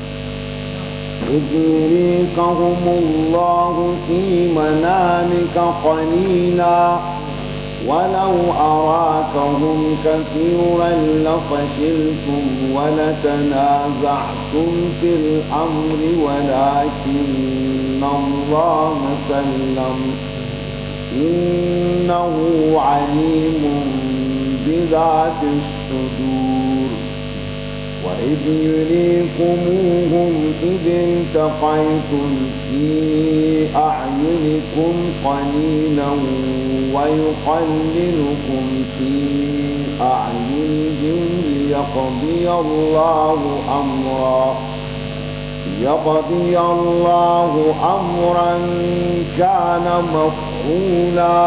يدريكهم الله في منامك قليلا ولو أراكهم كثيرا لفشلتم ولتنازعتم في الأمر ولكن الله سلم إنه عليم بذات الصدور وإذ يريكموهم إذ التقيتم في أعينكم قليلا ويقللكم في أعينهم ليقضي الله أمرا ليقضي الله أمرا كان مفعولا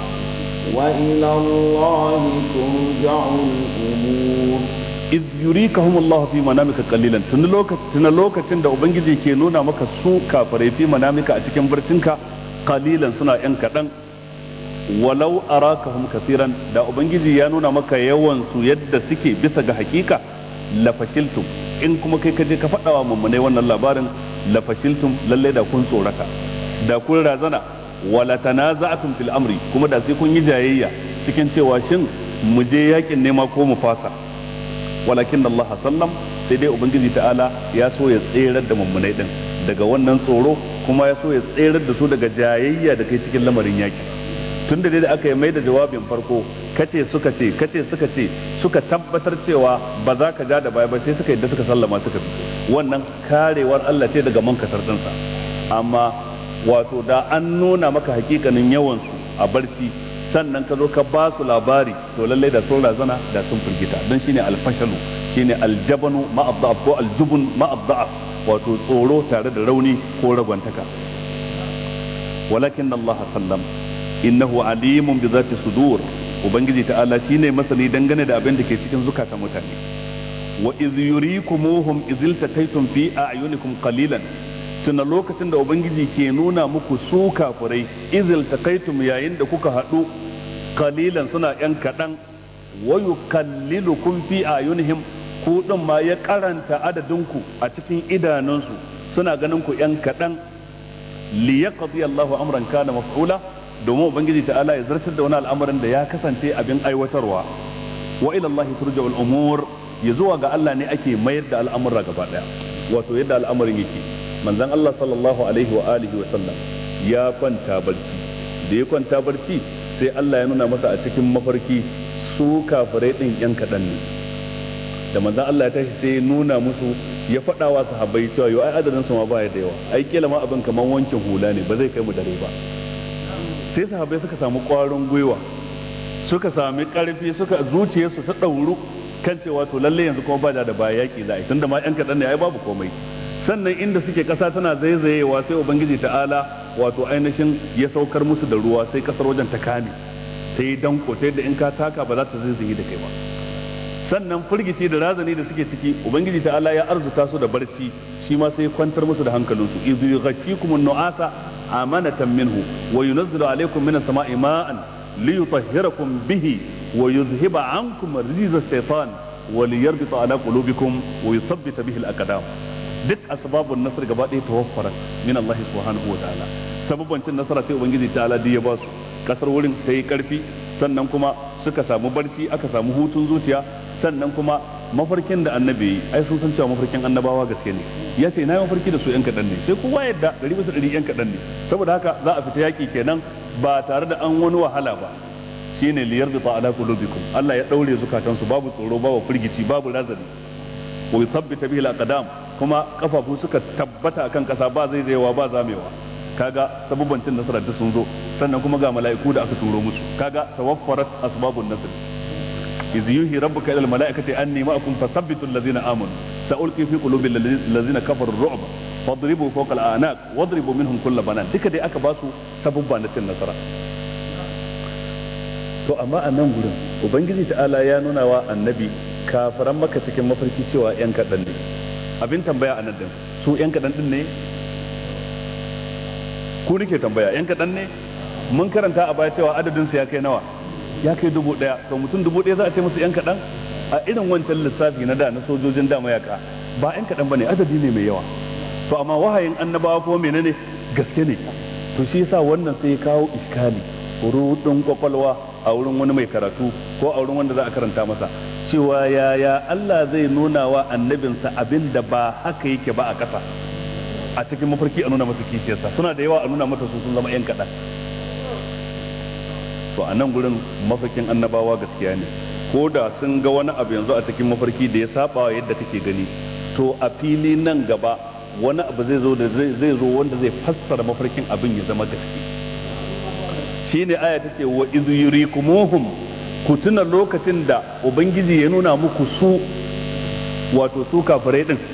وإلى الله ترجع الأمور iz yurikahum Allah fi manamika qalilan tun lokacin lokacin da ubangiji ke nuna maka su kafirai fi manamika a cikin barcinka qalilan suna yan kadan walau arakahum kafiran da ubangiji ya nuna maka yawan su yadda suke bisa ga hakika la fashiltum in kuma kai kaje ka faɗawa mummunai wannan labarin la fashiltum lalle da kun tsorata da kun razana wala tanaza'tum fil amri kuma da sai kun yi jayayya cikin cewa shin mu je yakin nema ko mu fasa walakin Allah sallam sai dai ubangiji ta'ala ya so ya tserar da mummunai din daga wannan tsoro kuma ya so ya tserar da su daga jayayya da kai cikin lamarin yaki tun da dai da aka yi mai da jawabin farko kace suka ce kace suka ce suka tabbatar cewa ba za ka ja da baya ba sai suka yadda suka sallama suka bi wannan karewar Allah ce daga mankatar dinsa amma wato da an nuna maka hakikanin yawan su a barci sannan ka zo ka ba su labari to lallai da sun razana da sun firgita don shine alfashalu shine aljabanu ma'abda'af ko aljubun ma'abda'af wato tsoro tare da rauni ko ragwantaka walakin Allah sallam innahu alimun bi zati sudur ubangiji ta'ala shine masani dangane da abin da ke cikin zukatan mutane wa idh yurikumuhum idh takaytum fi a'yunikum qalilan tuna lokacin da ubangiji ke nuna muku su kafurai idh takaytum yayin da kuka haɗu qalilan suna yan kaɗan wa yukallilukum fi a'yunihim ku din ma ya karanta adadinku a cikin idanunsu suna ganin ku yan kaɗan li yaqdi Allahu amran kana maf'ula domin ubangiji ta'ala ya zartar da wani al'amarin da ya kasance abin aiwatarwa wa ila Allah turja'ul umur ya zuwa ga Allah ne ake mayar da al'amura gaba daya wato yadda al'amarin yake manzon Allah sallallahu alaihi wa alihi wa sallam ya kwanta barci da ya kwanta barci sai Allah ya nuna masa a cikin mafarki su kafirai din yan kaɗan ne da manzon Allah ya tashi sai ya nuna musu ya faɗa wa sahabbai cewa yau ai adadin su ma baya da yawa ai kila ma abin kaman wankin hula ne ba zai kai mu dare ba sai sahabbai suka samu ƙwarin gwiwa suka sami ƙarfi suka zuciyarsu ta ɗauru kan cewa to lalle yanzu kuma ba da baya yaƙi za a yi tunda ma yan kaɗan ne ai babu komai sannan inda suke ƙasa tana zaizayewa sai ubangiji ta'ala wato ainihin ya saukar musu da ruwa sai ƙasar wajen ta kame ta yi danko ta yadda in ka taka ba za ta zaizaye da kai ba sannan firgici da razani da suke ciki ubangiji ta'ala ya arzuta su da barci shi ma sai kwantar musu da hankalinsu idh yughashshikum an-nu'asa amanatan minhu wa yunazzilu alaykum minas sama'i ma'an liyutahhirakum bihi wa yuzhiba ankum rijza ash-shaytan wa liyarbita ala qulubikum wa yuthabbita bihi al-aqdam duk asbabun nasr gaba ɗaya tawaffara min Allah subhanahu wa ta'ala sababban cin nasara sai ubangiji ta'ala ya ba su kasar wurin ta yi karfi sannan kuma suka samu barci aka samu hutun zuciya sannan kuma mafarkin da annabi yi ai sun san cewa mafarkin annabawa gaske ne ya ce na yi mafarki da su yan kaɗan ne sai kowa yadda ɗari bisa ɗari yan kaɗan ne saboda haka za a fita yaƙi kenan ba tare da an wani wahala ba shine liyar da ala qulubikum Allah ya daure zukatansu babu tsoro babu firgici babu razani wa yuthabbita bihi al-aqdam kuma kafafu suka tabbata akan kasa ba zai zaiwa ba zamewa kaga sabubban cin nasara duk sun zo sannan kuma ga mala'iku da aka turo musu kaga tawaffarat asbabun nasr إذ يوحي ربك إلى الملائكة أني معكم فثبتوا الذين آمنوا سألقي في قلوب الذين كفروا الرعب فاضربوا فوق الأعناق واضربوا منهم كل بنان duka dai aka basu sabubba na cin nasara to amma a nan gurin ubangiji ta'ala ya nuna wa annabi kafiran maka cikin mafarki cewa yan kaɗan ne abin tambaya a nan din su yan kaɗan din ne ku nake tambaya yan kaɗan ne mun karanta a baya cewa adadin su ya kai nawa ya kai dubu ɗaya to mutum dubu ɗaya za a ce musu yan kaɗan a irin wancan lissafi na da na sojojin da mayaka ba yan kaɗan ba ne adadi ne mai yawa to amma wahayin annabawa ko menene gaske ne to shi yasa wannan sai ya kawo iskali rudin kwakwalwa a wurin wani mai karatu ko a wurin wanda za a karanta masa cewa yaya Allah zai nuna wa annabinsa abin da ba haka yake ba a ƙasa a cikin mafarki a nuna masa kishiyarsa suna da yawa a nuna masa su sun zama 'yan kaɗan to a nan gurin mafarkin annabawa gaskiya ne ko da sun ga wani abu yanzu a cikin mafarki da ya saba yadda kake gani to a fili nan gaba wani abu zai zo da zai zo wanda zai fassara mafarkin abin ya zama gaske shine aya ta ce wa idh yurikumuhum ku tuna lokacin da ubangiji ya nuna muku su wato su kafirai din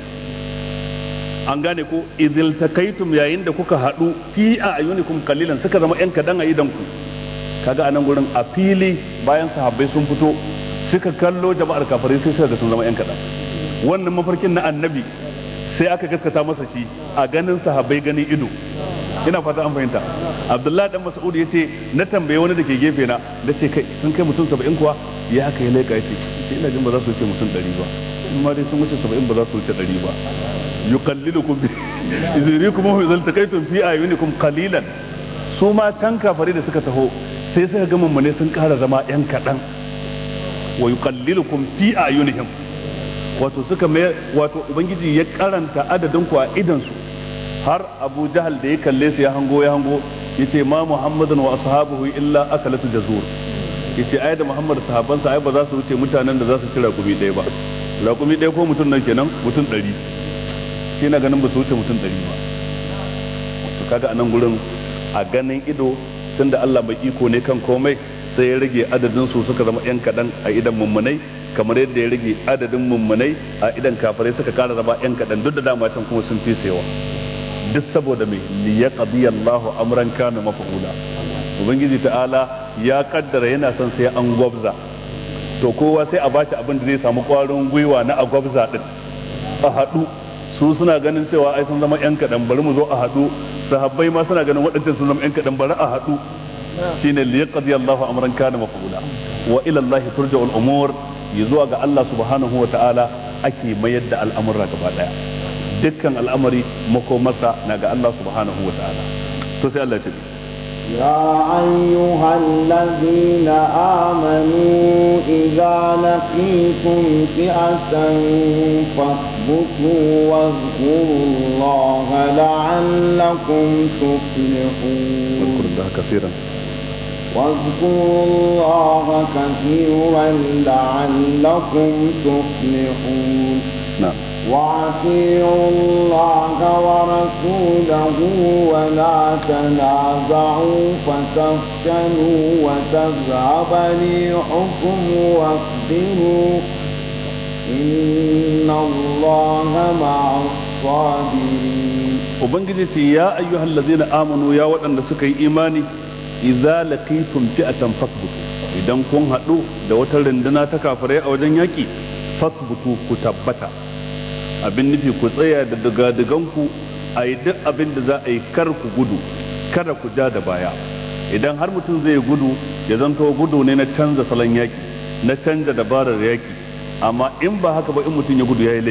an gane ko idil takaitum yayin da kuka haɗu fi a ayunikum kalilan suka zama yan kadan a idan ku kaga anan gurin a fili bayan sahabbai sun fito suka kallo jama'ar kafirai sai suka ga sun zama yan kadan wannan mafarkin na annabi sai aka gaskata masa shi a ganin sahabbai ganin ido ina fata an fahimta abdullahi dan mas'ud ya ce na tambaye wani da ke gefe na da ce kai sun kai mutum saba'in kuwa ya haka ya laika ya ce ina jin ba za su wuce mutum ɗari ba in ma dai sun wuce saba'in ba za su wuce ɗari ba yuqallilukum bi izrikum wa idza takaytum fi ayunikum qalilan su ma can kafare da suka taho sai suka ga mummune sun ƙara zama yan kaɗan wa yuqallilukum fi ayunihim wato suka mai wato ubangiji ya karanta adadin ku a idan su har abu jahal da ya kalle su ya hango ya hango ya ce ma muhammadun wa ashabuhu illa akalatu jazur ya ce ai da muhammad sahabansa ai ba za su wuce mutanen da za su ci rakumi ɗaya ba rakumi ɗaya ko mutum nan kenan mutum ɗari ce na ganin ba su wuce mutum ɗari ba to kaga a nan gurin a ganin ido tunda Allah mai iko ne kan komai sai ya rage adadin su suka zama yan kaɗan a idan mummunai kamar yadda ya rage adadin mummunai a idan kafirai suka kara zama yan kaɗan duk da dama can kuma sun fi sayawa duk saboda mai liyaqdi Allahu amran kana maf'ula ubangiji ta'ala ya kaddara yana son sai an gwabza to kowa sai a bashi abin da zai samu kwarin gwiwa na a gwabza din a haɗu su suna ganin cewa ai sun zama yan kaɗan bari mu zo a haɗu sahabbai ma suna ganin waɗancan sun zama yan kaɗan bari a haɗu shine liyaqdi Allahu amran kana maf'ula wa ila Allah turja'ul umur zuwa ga Allah subhanahu wa ta'ala ake mayar da al'amura gaba daya dukkan al'amari makomarsa na ga Allah subhanahu wa ta'ala to sai Allah ce يا أيها الذين آمنوا إذا لقيتم فئة فاثبتوا واذكروا الله لعلكم تفلحون واذكر الله كثيرا واذكروا الله كثيرا لعلكم تفلحون نعم واطيعوا الله ورسوله ولا تنازعوا فتفشلوا وتذهب ريحكم واصبروا إن الله مع الصابرين ubangiji ce ya ayyuhal ladzina amanu ya waɗanda suka yi imani idza laqitum fi'atan fasbutu idan kun haɗu da wata runduna ta kafirai a wajen yaƙi fasbutu ku tabbata abin nufi ku tsaya da digadiganku a yi duk abin da za a yi kar ku gudu kada ku ja da baya idan har mutum zai gudu ya zanto gudu ne na canza salon yaƙi na canza dabarar yaƙi amma in ba haka ba in mutum ya gudu ya yi laifi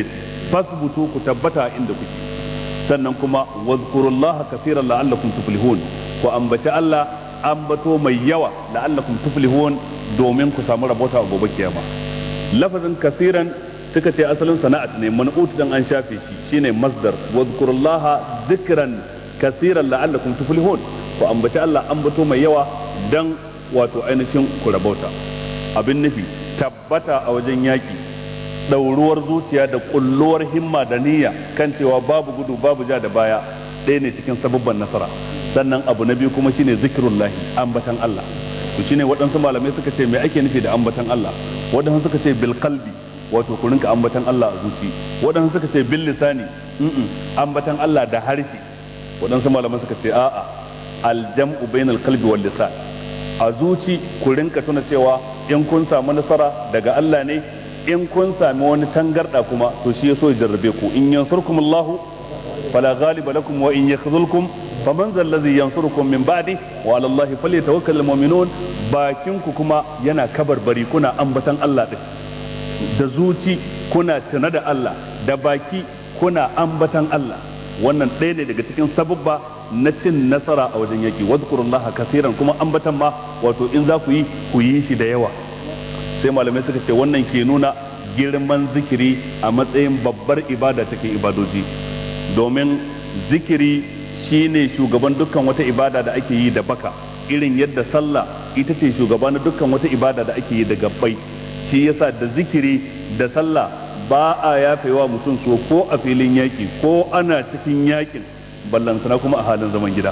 fasbutu ku tabbata inda kuke sannan kuma wazkurullaha kaseeran la'allakum tuflihun ku ambaci Allah ambato mai yawa la'allakum tuflihun domin ku samu rabota a gobe kiyama lafazin kaseeran suka ce asalin sana'at ne man'ut dan an shafe shi shine masdar wazkurullaha dhikran kaseeran la'allakum tuflihun ku ambaci Allah ambato mai yawa dan wato ainihin ku rabota abin nufi tabbata a wajen yaki ɗauruwar zuciya da ƙulluwar himma da niyya kan cewa babu gudu babu ja da baya ɗaya ne cikin sababban nasara sannan abu na biyu kuma shine zikirullahi ambatan Allah to shine waɗansu malamai suka ce me ake nufi da ambatan Allah waɗansu suka ce bil qalbi wato ku rinka ambatan Allah a zuci waɗansu suka ce bil lisani ambatan Allah da harshe waɗansu malamai suka ce a'a aljam'u bainal qalbi wal lisan a zuci ku rinka tuna cewa in kun samu nasara daga Allah ne in kun sami wani tangarda kuma to shi yaso ya jarrabe ku in yansurkumullahu fala ghaliba lakum wa in yakhzulkum faman zal ladhi yansurukum min ba'di wa ala allahi falyatawakkalul mu'minun bakin ku kuma yana kabarbari kuna ambatan Allah din da zuci kuna tuna da Allah da baki kuna ambatan Allah wannan ɗaya ne daga cikin sababba na cin nasara a wajen yaki wadhkurullaha kaseeran kuma ambatan ma wato in za ku yi ku yi shi da yawa sai malamai suka ce wannan ke nuna girman zikiri a matsayin babbar ibada cikin ibadoji domin zikiri shine shugaban dukkan wata ibada da ake yi da baka irin yadda sallah ita ce shugaba na dukkan wata ibada da ake yi da gabbai shi yasa da zikiri da sallah ba a yafewa mutum so ko a filin yaki ko ana cikin yakin ballantana kuma a halin zaman gida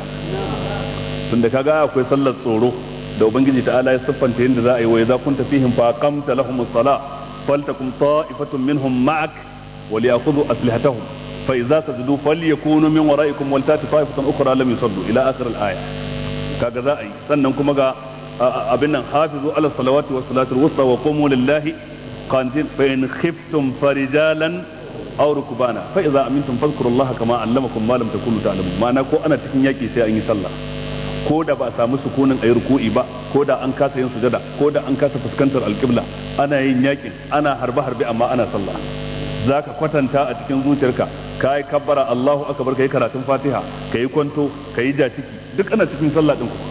tunda kaga akwai sallar tsoro da ubangiji ta'ala ya siffanta yadda za a yi wa idza kunta fihim fa aqamta lahum as-salah faltakum ta'ifatun minhum ma'ak wa liyakhudhu aslihatahum fa idza sajadu falyakunu min wara'ikum wal tati ta'ifatan ukhra lam yusallu ila akhir al-aya kaga za a yi sannan kuma ga abin nan hafizu ala salawati was salati al-wusta wa qumu lillahi qanitin fa in khiftum farijalan aw rukbana fa idza amintum fadhkurullaha kama allamakum ma lam takunu ta'lamun ma'ana ko ana cikin yaki sai an yi sallah ko da ba a samu sukunin ayi ruku'i ba ko da an kasa yin sujada ko da an kasa fuskantar alƙibla ana yin yakin ana harbe harbe amma ana sallah zaka kwatanta a cikin zuciyarka ka yi kabbara Allahu akbar kai karatun Fatiha ka yi kwanto ka yi jaciki duk ana cikin sallah din ku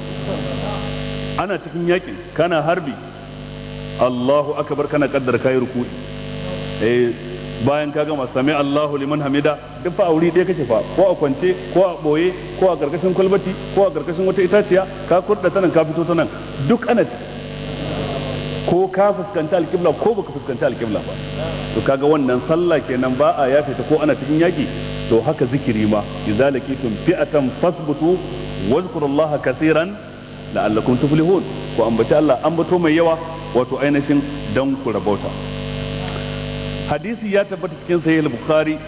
ana cikin yakin kana harbi Allahu akbar kana kaddara kai ruku'i eh bayan ka gama sami Allahu liman hamida duk fa auri ɗaya kake fa ko a kwance ko a ɓoye ko a karkashin kwalbati ko a karkashin wata itaciya ka kurɗa ta nan ka fito ta nan duk ana ci ko ka fuskanci alƙibla ko baka fuskanci alƙibla ba to kaga wannan sallah kenan ba a yafe ta ko ana cikin yaki to haka zikiri ma idza lakitum fi'atan fasbutu wazkurullaha kaseeran la'allakum tuflihun ko ambaci Allah ambato mai yawa wato ainihin dan ku rabauta hadisi ya tabbata cikin sahih al-bukhari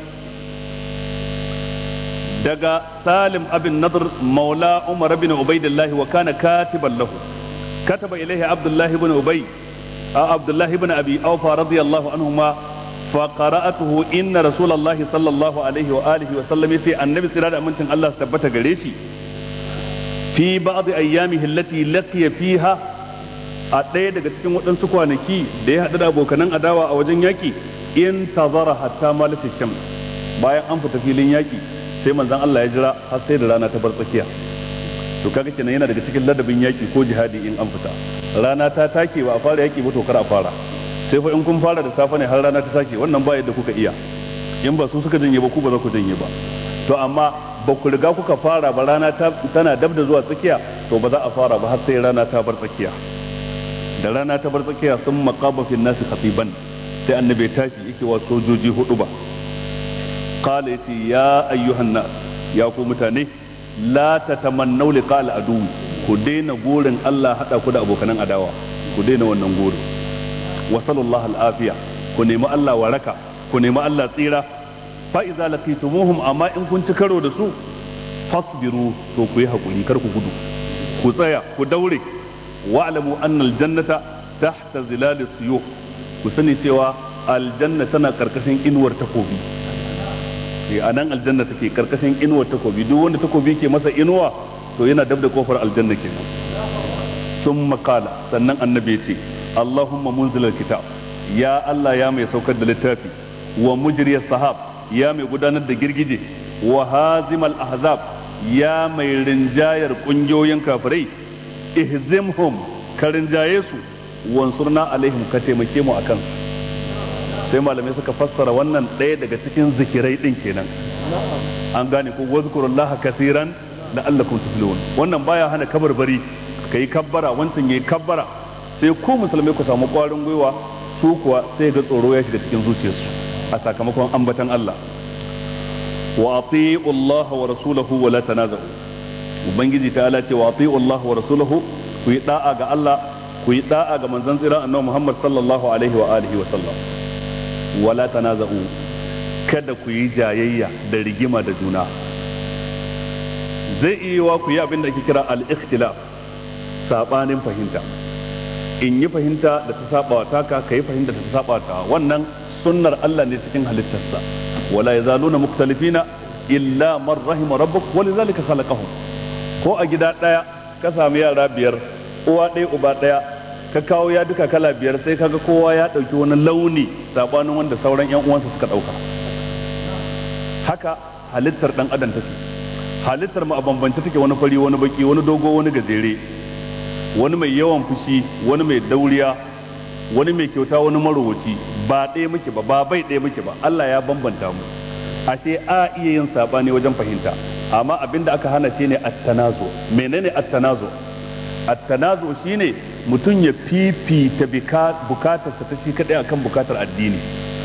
daga salim abin nadr maula umar bin ubaidillah wa kana katiban lahu kataba ilayhi abdullah ibn ubay abdullah ibn abi awfa radiyallahu anhuma فقرأته إن رسول الله صلى الله عليه وآله وسلم يتي النبي صلى الله عليه وسلم الله ثبت قريشي في بعض أيامه التي لقي فيها a ɗaya daga cikin waɗansu kwanaki da ya haɗu da abokanan adawa a wajen yaƙi in tazara hatta malatin shams bayan an fita filin yaƙi sai manzon Allah ya jira har sai da rana ta bar tsakiya to kaga kenan yana daga cikin ladabin yaƙi ko jihadi in an fita rana ta take ba a fara yaƙi ba to kar a fara sai fa in kun fara da safe ne har rana ta take wannan ba yadda kuka iya in ba su suka janye ba ku ba za ku janye ba to amma ba ku riga kuka fara ba rana tana dab da zuwa tsakiya to ba za a fara ba har sai rana ta bar tsakiya da rana ta bar tsakiya sun maƙaba fi nasi khatiban sai annabi tashi yake wa sojoji hudu ba qala yace ya ayyuhan nas ya ku mutane la tatamannaw liqa al adu ku daina gurin Allah hada ku da abokanan adawa ku daina wannan gurin wa sallallahu al afiya ku nemi Allah waraka ku nemi Allah tsira fa idza laqitumuhum amma in kun ci karo da su fasbiru to ku yi hakuri kar ku gudu ku tsaya ku daure wa'lamu anna aljannata tahta zilal suyuf ku sani cewa aljanna tana karkashin inuwar takobi eh anan aljanna take karkashin inuwar takobi duk wanda takobi ke masa inuwa to yana dab da kofar aljanna kenan sun makala sannan annabi ce Allahumma munzilal kitab ya Allah ya mai saukar da littafi wa mujriyas sahab ya mai gudanar da girgije wa hazimal ahzab ya mai rinjayar kungiyoyin kafirai ihzimhum ka rinjaye su wansurna alaihim ka taimake mu akan su sai malamai suka fassara wannan ɗaya daga cikin zikirai ɗin kenan an gane ko wazkurullaha kasiran la'allakum tuflihun wannan baya hana kabarbari kai kabbara wancan yayi kabbara sai ku musulmai ku samu ƙwarin gwiwa su kuwa sai ga tsoro ya shiga cikin zuciyarsu a sakamakon ambatan Allah wa ati'u Allah wa rasulahu wa la tanazahu ubangiji ta ala ce wa ati'u Allah wa rasulahu ku yi da'a ga Allah ku yi da'a ga manzon tsira annabi Muhammad sallallahu alaihi wa alihi wa sallam wa la tanazahu kada ku yi jayayya da rigima da juna zai iya wa ku yi abin da ake kira al-ikhtilaf sabanin fahimta in yi fahimta da ta saba wa taka ka yi fahimta da ta saba ta wannan sunnar Allah ne cikin halittarsa wala yazaluna muktalifina illa man rahima rabbuk walizalika khalaqahum ko a gida daya ka sami yara biyar uwa ɗaya uba ɗaya ka kawo ya duka kala biyar sai kaga kowa ya ɗauki wani launi sabanin wanda sauran yan uwansa suka ɗauka haka halittar dan adam take halittar mu a bambance take wani fari wani baki wani dogo wani gajere wani mai yawan fushi wani mai dauriya wani mai kyauta wani marowaci ba ɗaya muke ba ba bai ɗaya muke ba Allah ya bambanta mu ashe a iya yin sabani wajen fahimta amma abin da aka hana shine at-tanazu menene at-tanazu at-tanazu shine mutum ya fifita bukatarsa ta shi kadai akan bukatar addini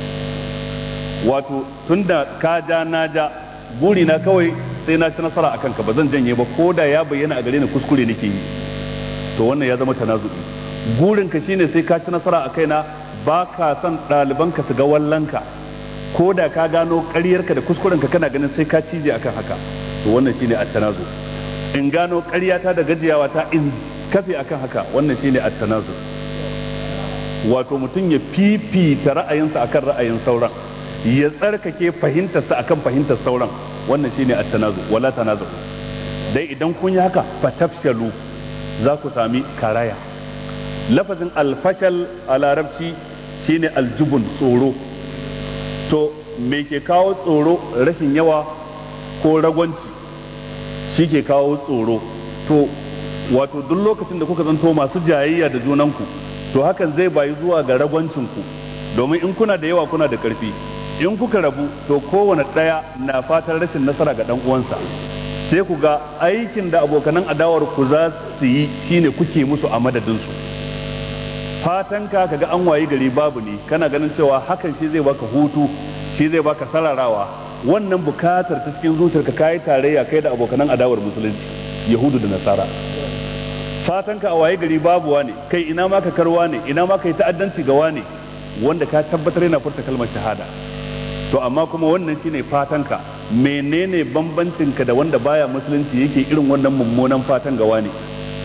wato tunda ka ja na ja buri na kawai sai na ci nasara akan ka ba zan janye ba ko da ya bayyana a gare ni kuskure nake yi to wannan ya zama tanazu'i gurin ka shine sai ka ci nasara a kaina ba ka son ɗaliban ka su ga wallanka ko da ka gano ƙaryarka da kuskuren ka kana ganin sai ka cije akan haka to wannan shine at-tanazu in gano ƙaryata da gajiyawa ta in kafe akan haka wannan shine at-tanazu wato mutum ya fifita ra'ayinsa akan ra'ayin sauran ya tsarkake fahimtarsa akan fahimtar sauran wannan shine at-tanazu wala tanazu dai idan kun yi haka fatafshalu za ku sami karaya lafazin alfashal a larabci shine aljubun tsoro to me ke kawo tsoro rashin yawa ko ragwanci shi ke kawo tsoro to wato duk lokacin da kuka zanto masu jayayya da junanku to hakan zai bayi zuwa ga ragwancinku domin in kuna da yawa kuna da ƙarfi in kuka rabu to kowane ɗaya na fatan rashin nasara ga ɗan uwansa sai ku ga aikin da abokanan adawar ku za su yi shine kuke musu a madadinsu fatan ka kaga an wayi gari babu ne kana ganin cewa hakan shi zai baka hutu shi zai baka sararawa wannan bukatar ta cikin zuciyarka kayi tarayya kai da abokanan adawar musulunci yahudu da nasara fatan ka a waye gari babu wane kai ina ma ka karwa ne ina ma kai ta'addanci ga wane wanda ka tabbatar yana furta kalmar shahada to amma kuma wannan shine fatan ka menene bambancin ka da wanda baya musulunci yake irin wannan mummunan fatan ga wane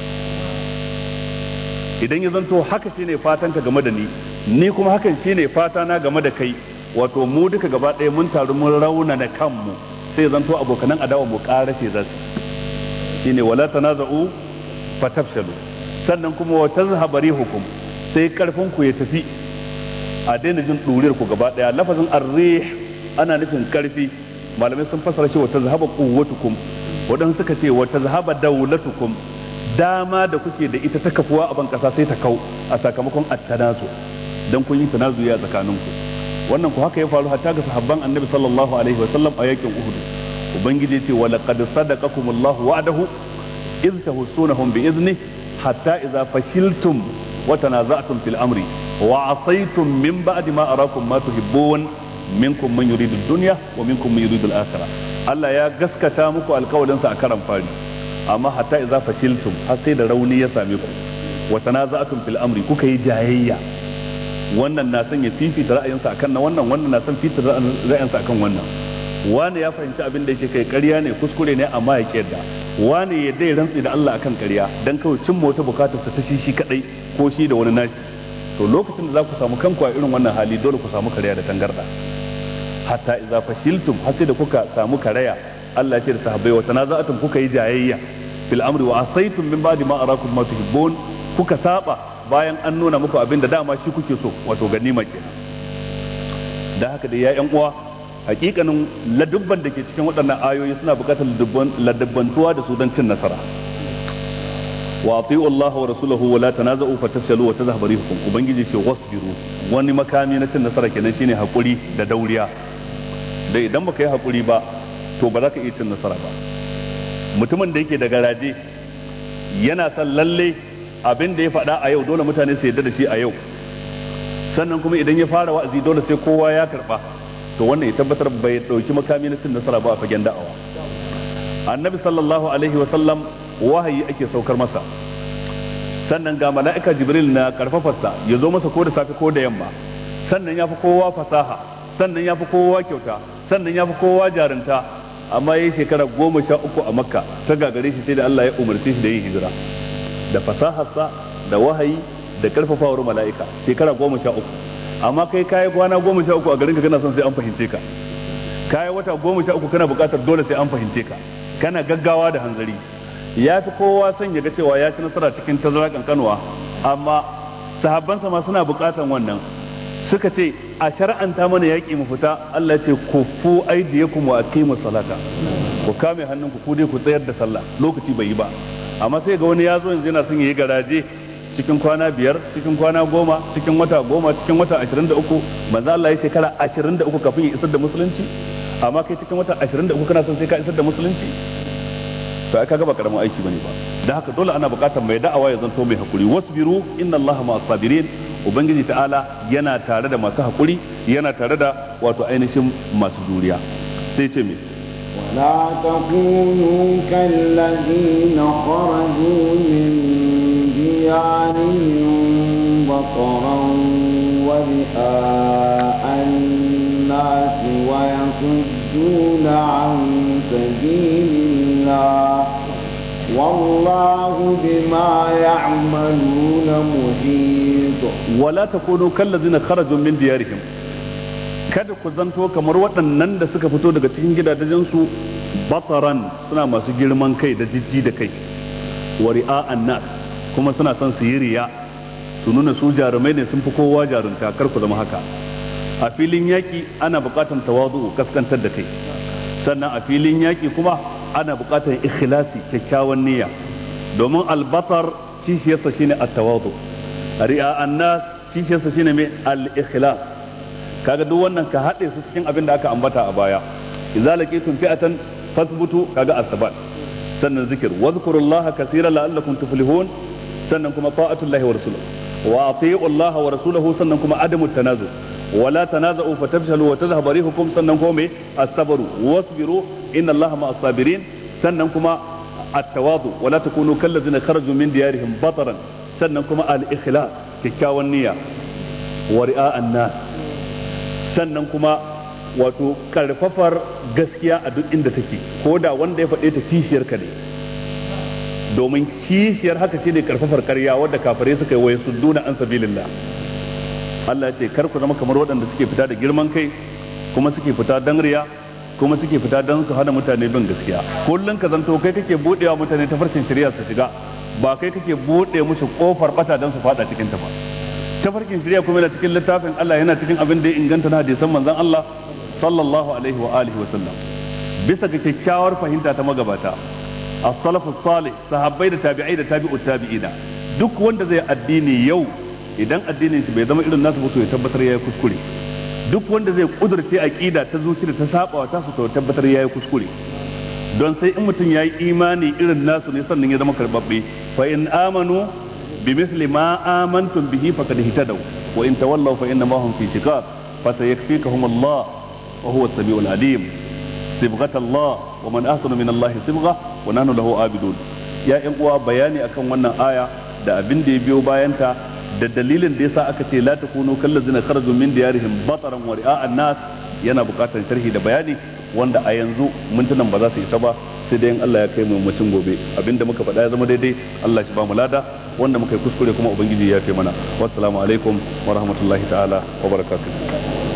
idan ya zanto haka shine fatan ka game da ni ni kuma hakan shine fata na game da kai wato mu duka gaba ɗaya mun taru mun raunana kanmu sai ya zanto abokanan adawa mu ƙarashe za su shine wala tanaza'u fatafshalu sannan kuma wa tazhaba rihukum sai karfin ku ya tafi a daina jin ɗuriyar ku gaba ɗaya lafazin arrih ana nufin karfi malamai sun fassara shi wa tazhaba quwwatukum waɗansu suka ce wa tazhaba dawlatukum dama da kuke da ita ta kafuwa a ban kasa sai ta kau a sakamakon attanazu dan kun yi tanazuya a tsakaninku wannan ku haka ya faru hatta ga sahabban annabi sallallahu alaihi wasallam a yakin uhud ubangiji ce wa laqad sadaqakumullahu wa'adahu iz tahussunahum bi izni hatta idza fashiltum wa tanaza'tum fil amri wa asaytum min ba'di ma arakum ma tuhibbun minkum man yuridu ad-dunya wa minkum man yuridu al-akhirah Allah ya gaskata muku alkawalinsa a karan fari amma hatta idza fashiltum har sai da rauni ya same ku wa tanaza'tum fil amri kuka yi jayayya wannan na son ya fifita ra'ayinsa akan na wannan wannan na son fifita ra'ayinsa akan wannan wani ya fahimci abin da yake kai ƙarya ne kuskure ne amma ya kiyarda wani ya dai rantsi da Allah akan ƙarya dan kawai cimma wata bukatar sa ta shi shi kadai ko shi da wani nashi to lokacin da za ku samu kanku a irin wannan hali dole ku samu karya da tangarda hatta idza fashiltum har sai da kuka samu karaya Allah ya ce da sahabbai wa tanaza'atum kuka yi jayayya fil amri wa asaytum min ba'di ma arakum ma tuhibbun kuka saba bayan an nuna muku abin da dama shi kuke so wato ganima kenan da haka da ya yan uwa hakikanin ladubban da ke cikin waɗannan ayoyi suna buƙatar ladubbantuwa da su don cin nasara wa ati'u Allah wa rasulahu wa la tanaza'u fatafshalu wa tazhabu rihukum ubangiji ce wasbiru wani makami na cin nasara kenan shine hakuri da dauriya da idan baka yi hakuri ba to ba za ka iya cin nasara ba mutumin da yake da garaje yana son lalle abin da ya faɗa a yau dole mutane su yarda da shi a yau sannan kuma idan ya fara wa'azi dole sai kowa ya karba to wannan ya tabbatar bai dauki makami na cin nasara ba a fagen da'awa annabi sallallahu alaihi wa sallam wahayi ake saukar masa sannan ga mala'ika jibril na karfafarsa ya zo masa ko da safe ko da yamma sannan ya fi kowa fasaha sannan ya fi kowa kyauta sannan ya fi kowa jarinta amma ya yi shekara goma sha uku a makka ta gagare shi sai da Allah ya umarci shi da yin hijira da fasaharsa da wahayi da karfafawar mala'ika shekara goma sha uku amma kai kayi kwana goma sha uku a garin ka kana son sai an fahimce ka kayi wata goma sha uku kana buƙatar dole sai an fahimce ka kana gaggawa da hanzari ya fi kowa son ya ga cewa ya ci nasara cikin tazara kankanuwa amma sahabbansa ma suna buƙatar wannan suka ce a shar'anta mana yaƙi mu fita Allah ya ce ku fu aidiyakum wa aqimu salata ku kame hannunku ku dai ku tsayar da sallah lokaci bai yi ba amma sai ga wani ya zo yanzu yana son yayi garaje cikin kwana biyar cikin kwana goma cikin wata goma cikin wata ashirin da uku manzo Allah ya shekara ashirin da uku kafin ya isar da musulunci amma kai cikin wata ashirin da uku kana son sai ka isar da musulunci to ai kaga ba karamin aiki bane ba da haka dole ana buƙatar mai da'awa ya zanto mai hakuri wasbiru inna Allaha ma'as sabirin ubangiji ta'ala yana tare da masu hakuri yana tare da wato ainihin masu juriya sai ce me ولا تكونوا كالذين خرجوا من ديارهم بطرا ورئاء الناس ويصدون عن سبيل الله والله بما يعملون محيط ولا تكونوا كالذين خرجوا من ديارهم kada ku zanto kamar waɗannan da suka fito daga cikin gidajensu bataran suna masu girman kai da jijji da kai wa ri'a'an nas kuma suna son su yi riya su nuna su jarumai ne sun fi kowa jarunta kar ku zama haka a filin yaƙi ana buƙatar tawazu kaskantar da kai sannan a filin yaƙi kuma ana buƙatar ikhlasi kyakkyawan niyya domin albatar kishiyarsa shine at-tawazu ri'a'an nas kishiyarsa shine mai al-ikhlas kaga duk wannan ka haɗe su cikin abin da aka ambata a baya idza laqitum fi'atan fasbutu kaga asabat sannan zikir wadhkurullaha kaseeran la'allakum tuflihun sannan kuma ta'atullahi wa rasuluhu wa ati'u Allah wa rasuluhu sannan kuma adamu tanazu wala tanaza'u fatafshalu wa tadhhabu rihukum sannan kuma me as-sabru wasbiru inna Allah ma'as sabirin sannan kuma at-tawadu wala takunu kallazina kharaju min diyarihim bataran sannan kuma al-ikhlas kikkiawan niyya wa ri'a'an nas sannan kuma wato karfafar gaskiya a duk inda take ko da wanda ya faɗe ta kishiyar ka ne domin kishiyar haka shine karfafar karya wadda kafirai suka yi waye sudduna an sabilillah Allah ce kar ku zama kamar waɗanda suke fita da girman kai kuma suke fita dan riya kuma suke fita dan su hana mutane bin gaskiya kullun ka zanto kai kake budewa mutane ta farkin shari'a su shiga ba kai kake bude musu kofar bata dan su fada cikin ta ba tafarkin shari'a kuma yana cikin littafin Allah yana cikin abin da ya inganta na hadisan manzon Allah sallallahu alaihi wa alihi wa sallam bisa ga kyakkyawar fahimta ta magabata as-salafu salih sahabbai da tabi'ai da tabi'ut tabi'ina duk wanda zai addini yau idan addinin shi bai zama irin nasu ba to ya tabbatar yayi kuskure duk wanda zai kudurce aqida ta zuci da ta saba ta su to tabbatar yayi kuskure don sai in mutum yayi imani irin nasu ne sannan ya zama karbabbe fa in amanu بمثل ما آمنتم به فقد اهتدوا وإن تولوا فإنما هم في شقاق فسيكفيكهم الله وهو السميع العليم صبغة الله ومن أحسن من الله صبغة ونحن له عابدون يا إن uwa bayani akan wannan aya da abin da ya biyo bayanta da dalilin da yasa aka ce la takunu kallazina kharaju min diyarihim bataran wa ri'a'an nas yana bukatar sharhi da bayani wanda a yanzu mintunan ba za su isa ba sai dai in Allah ya kai mu mutum gobe abinda muka faɗa ya zama daidai Allah shi ba mu lada wanda muka yi kuskure kuma ubangiji ya kai mana wassalamu alaikum wa rahmatullahi ta'ala wa barakatuh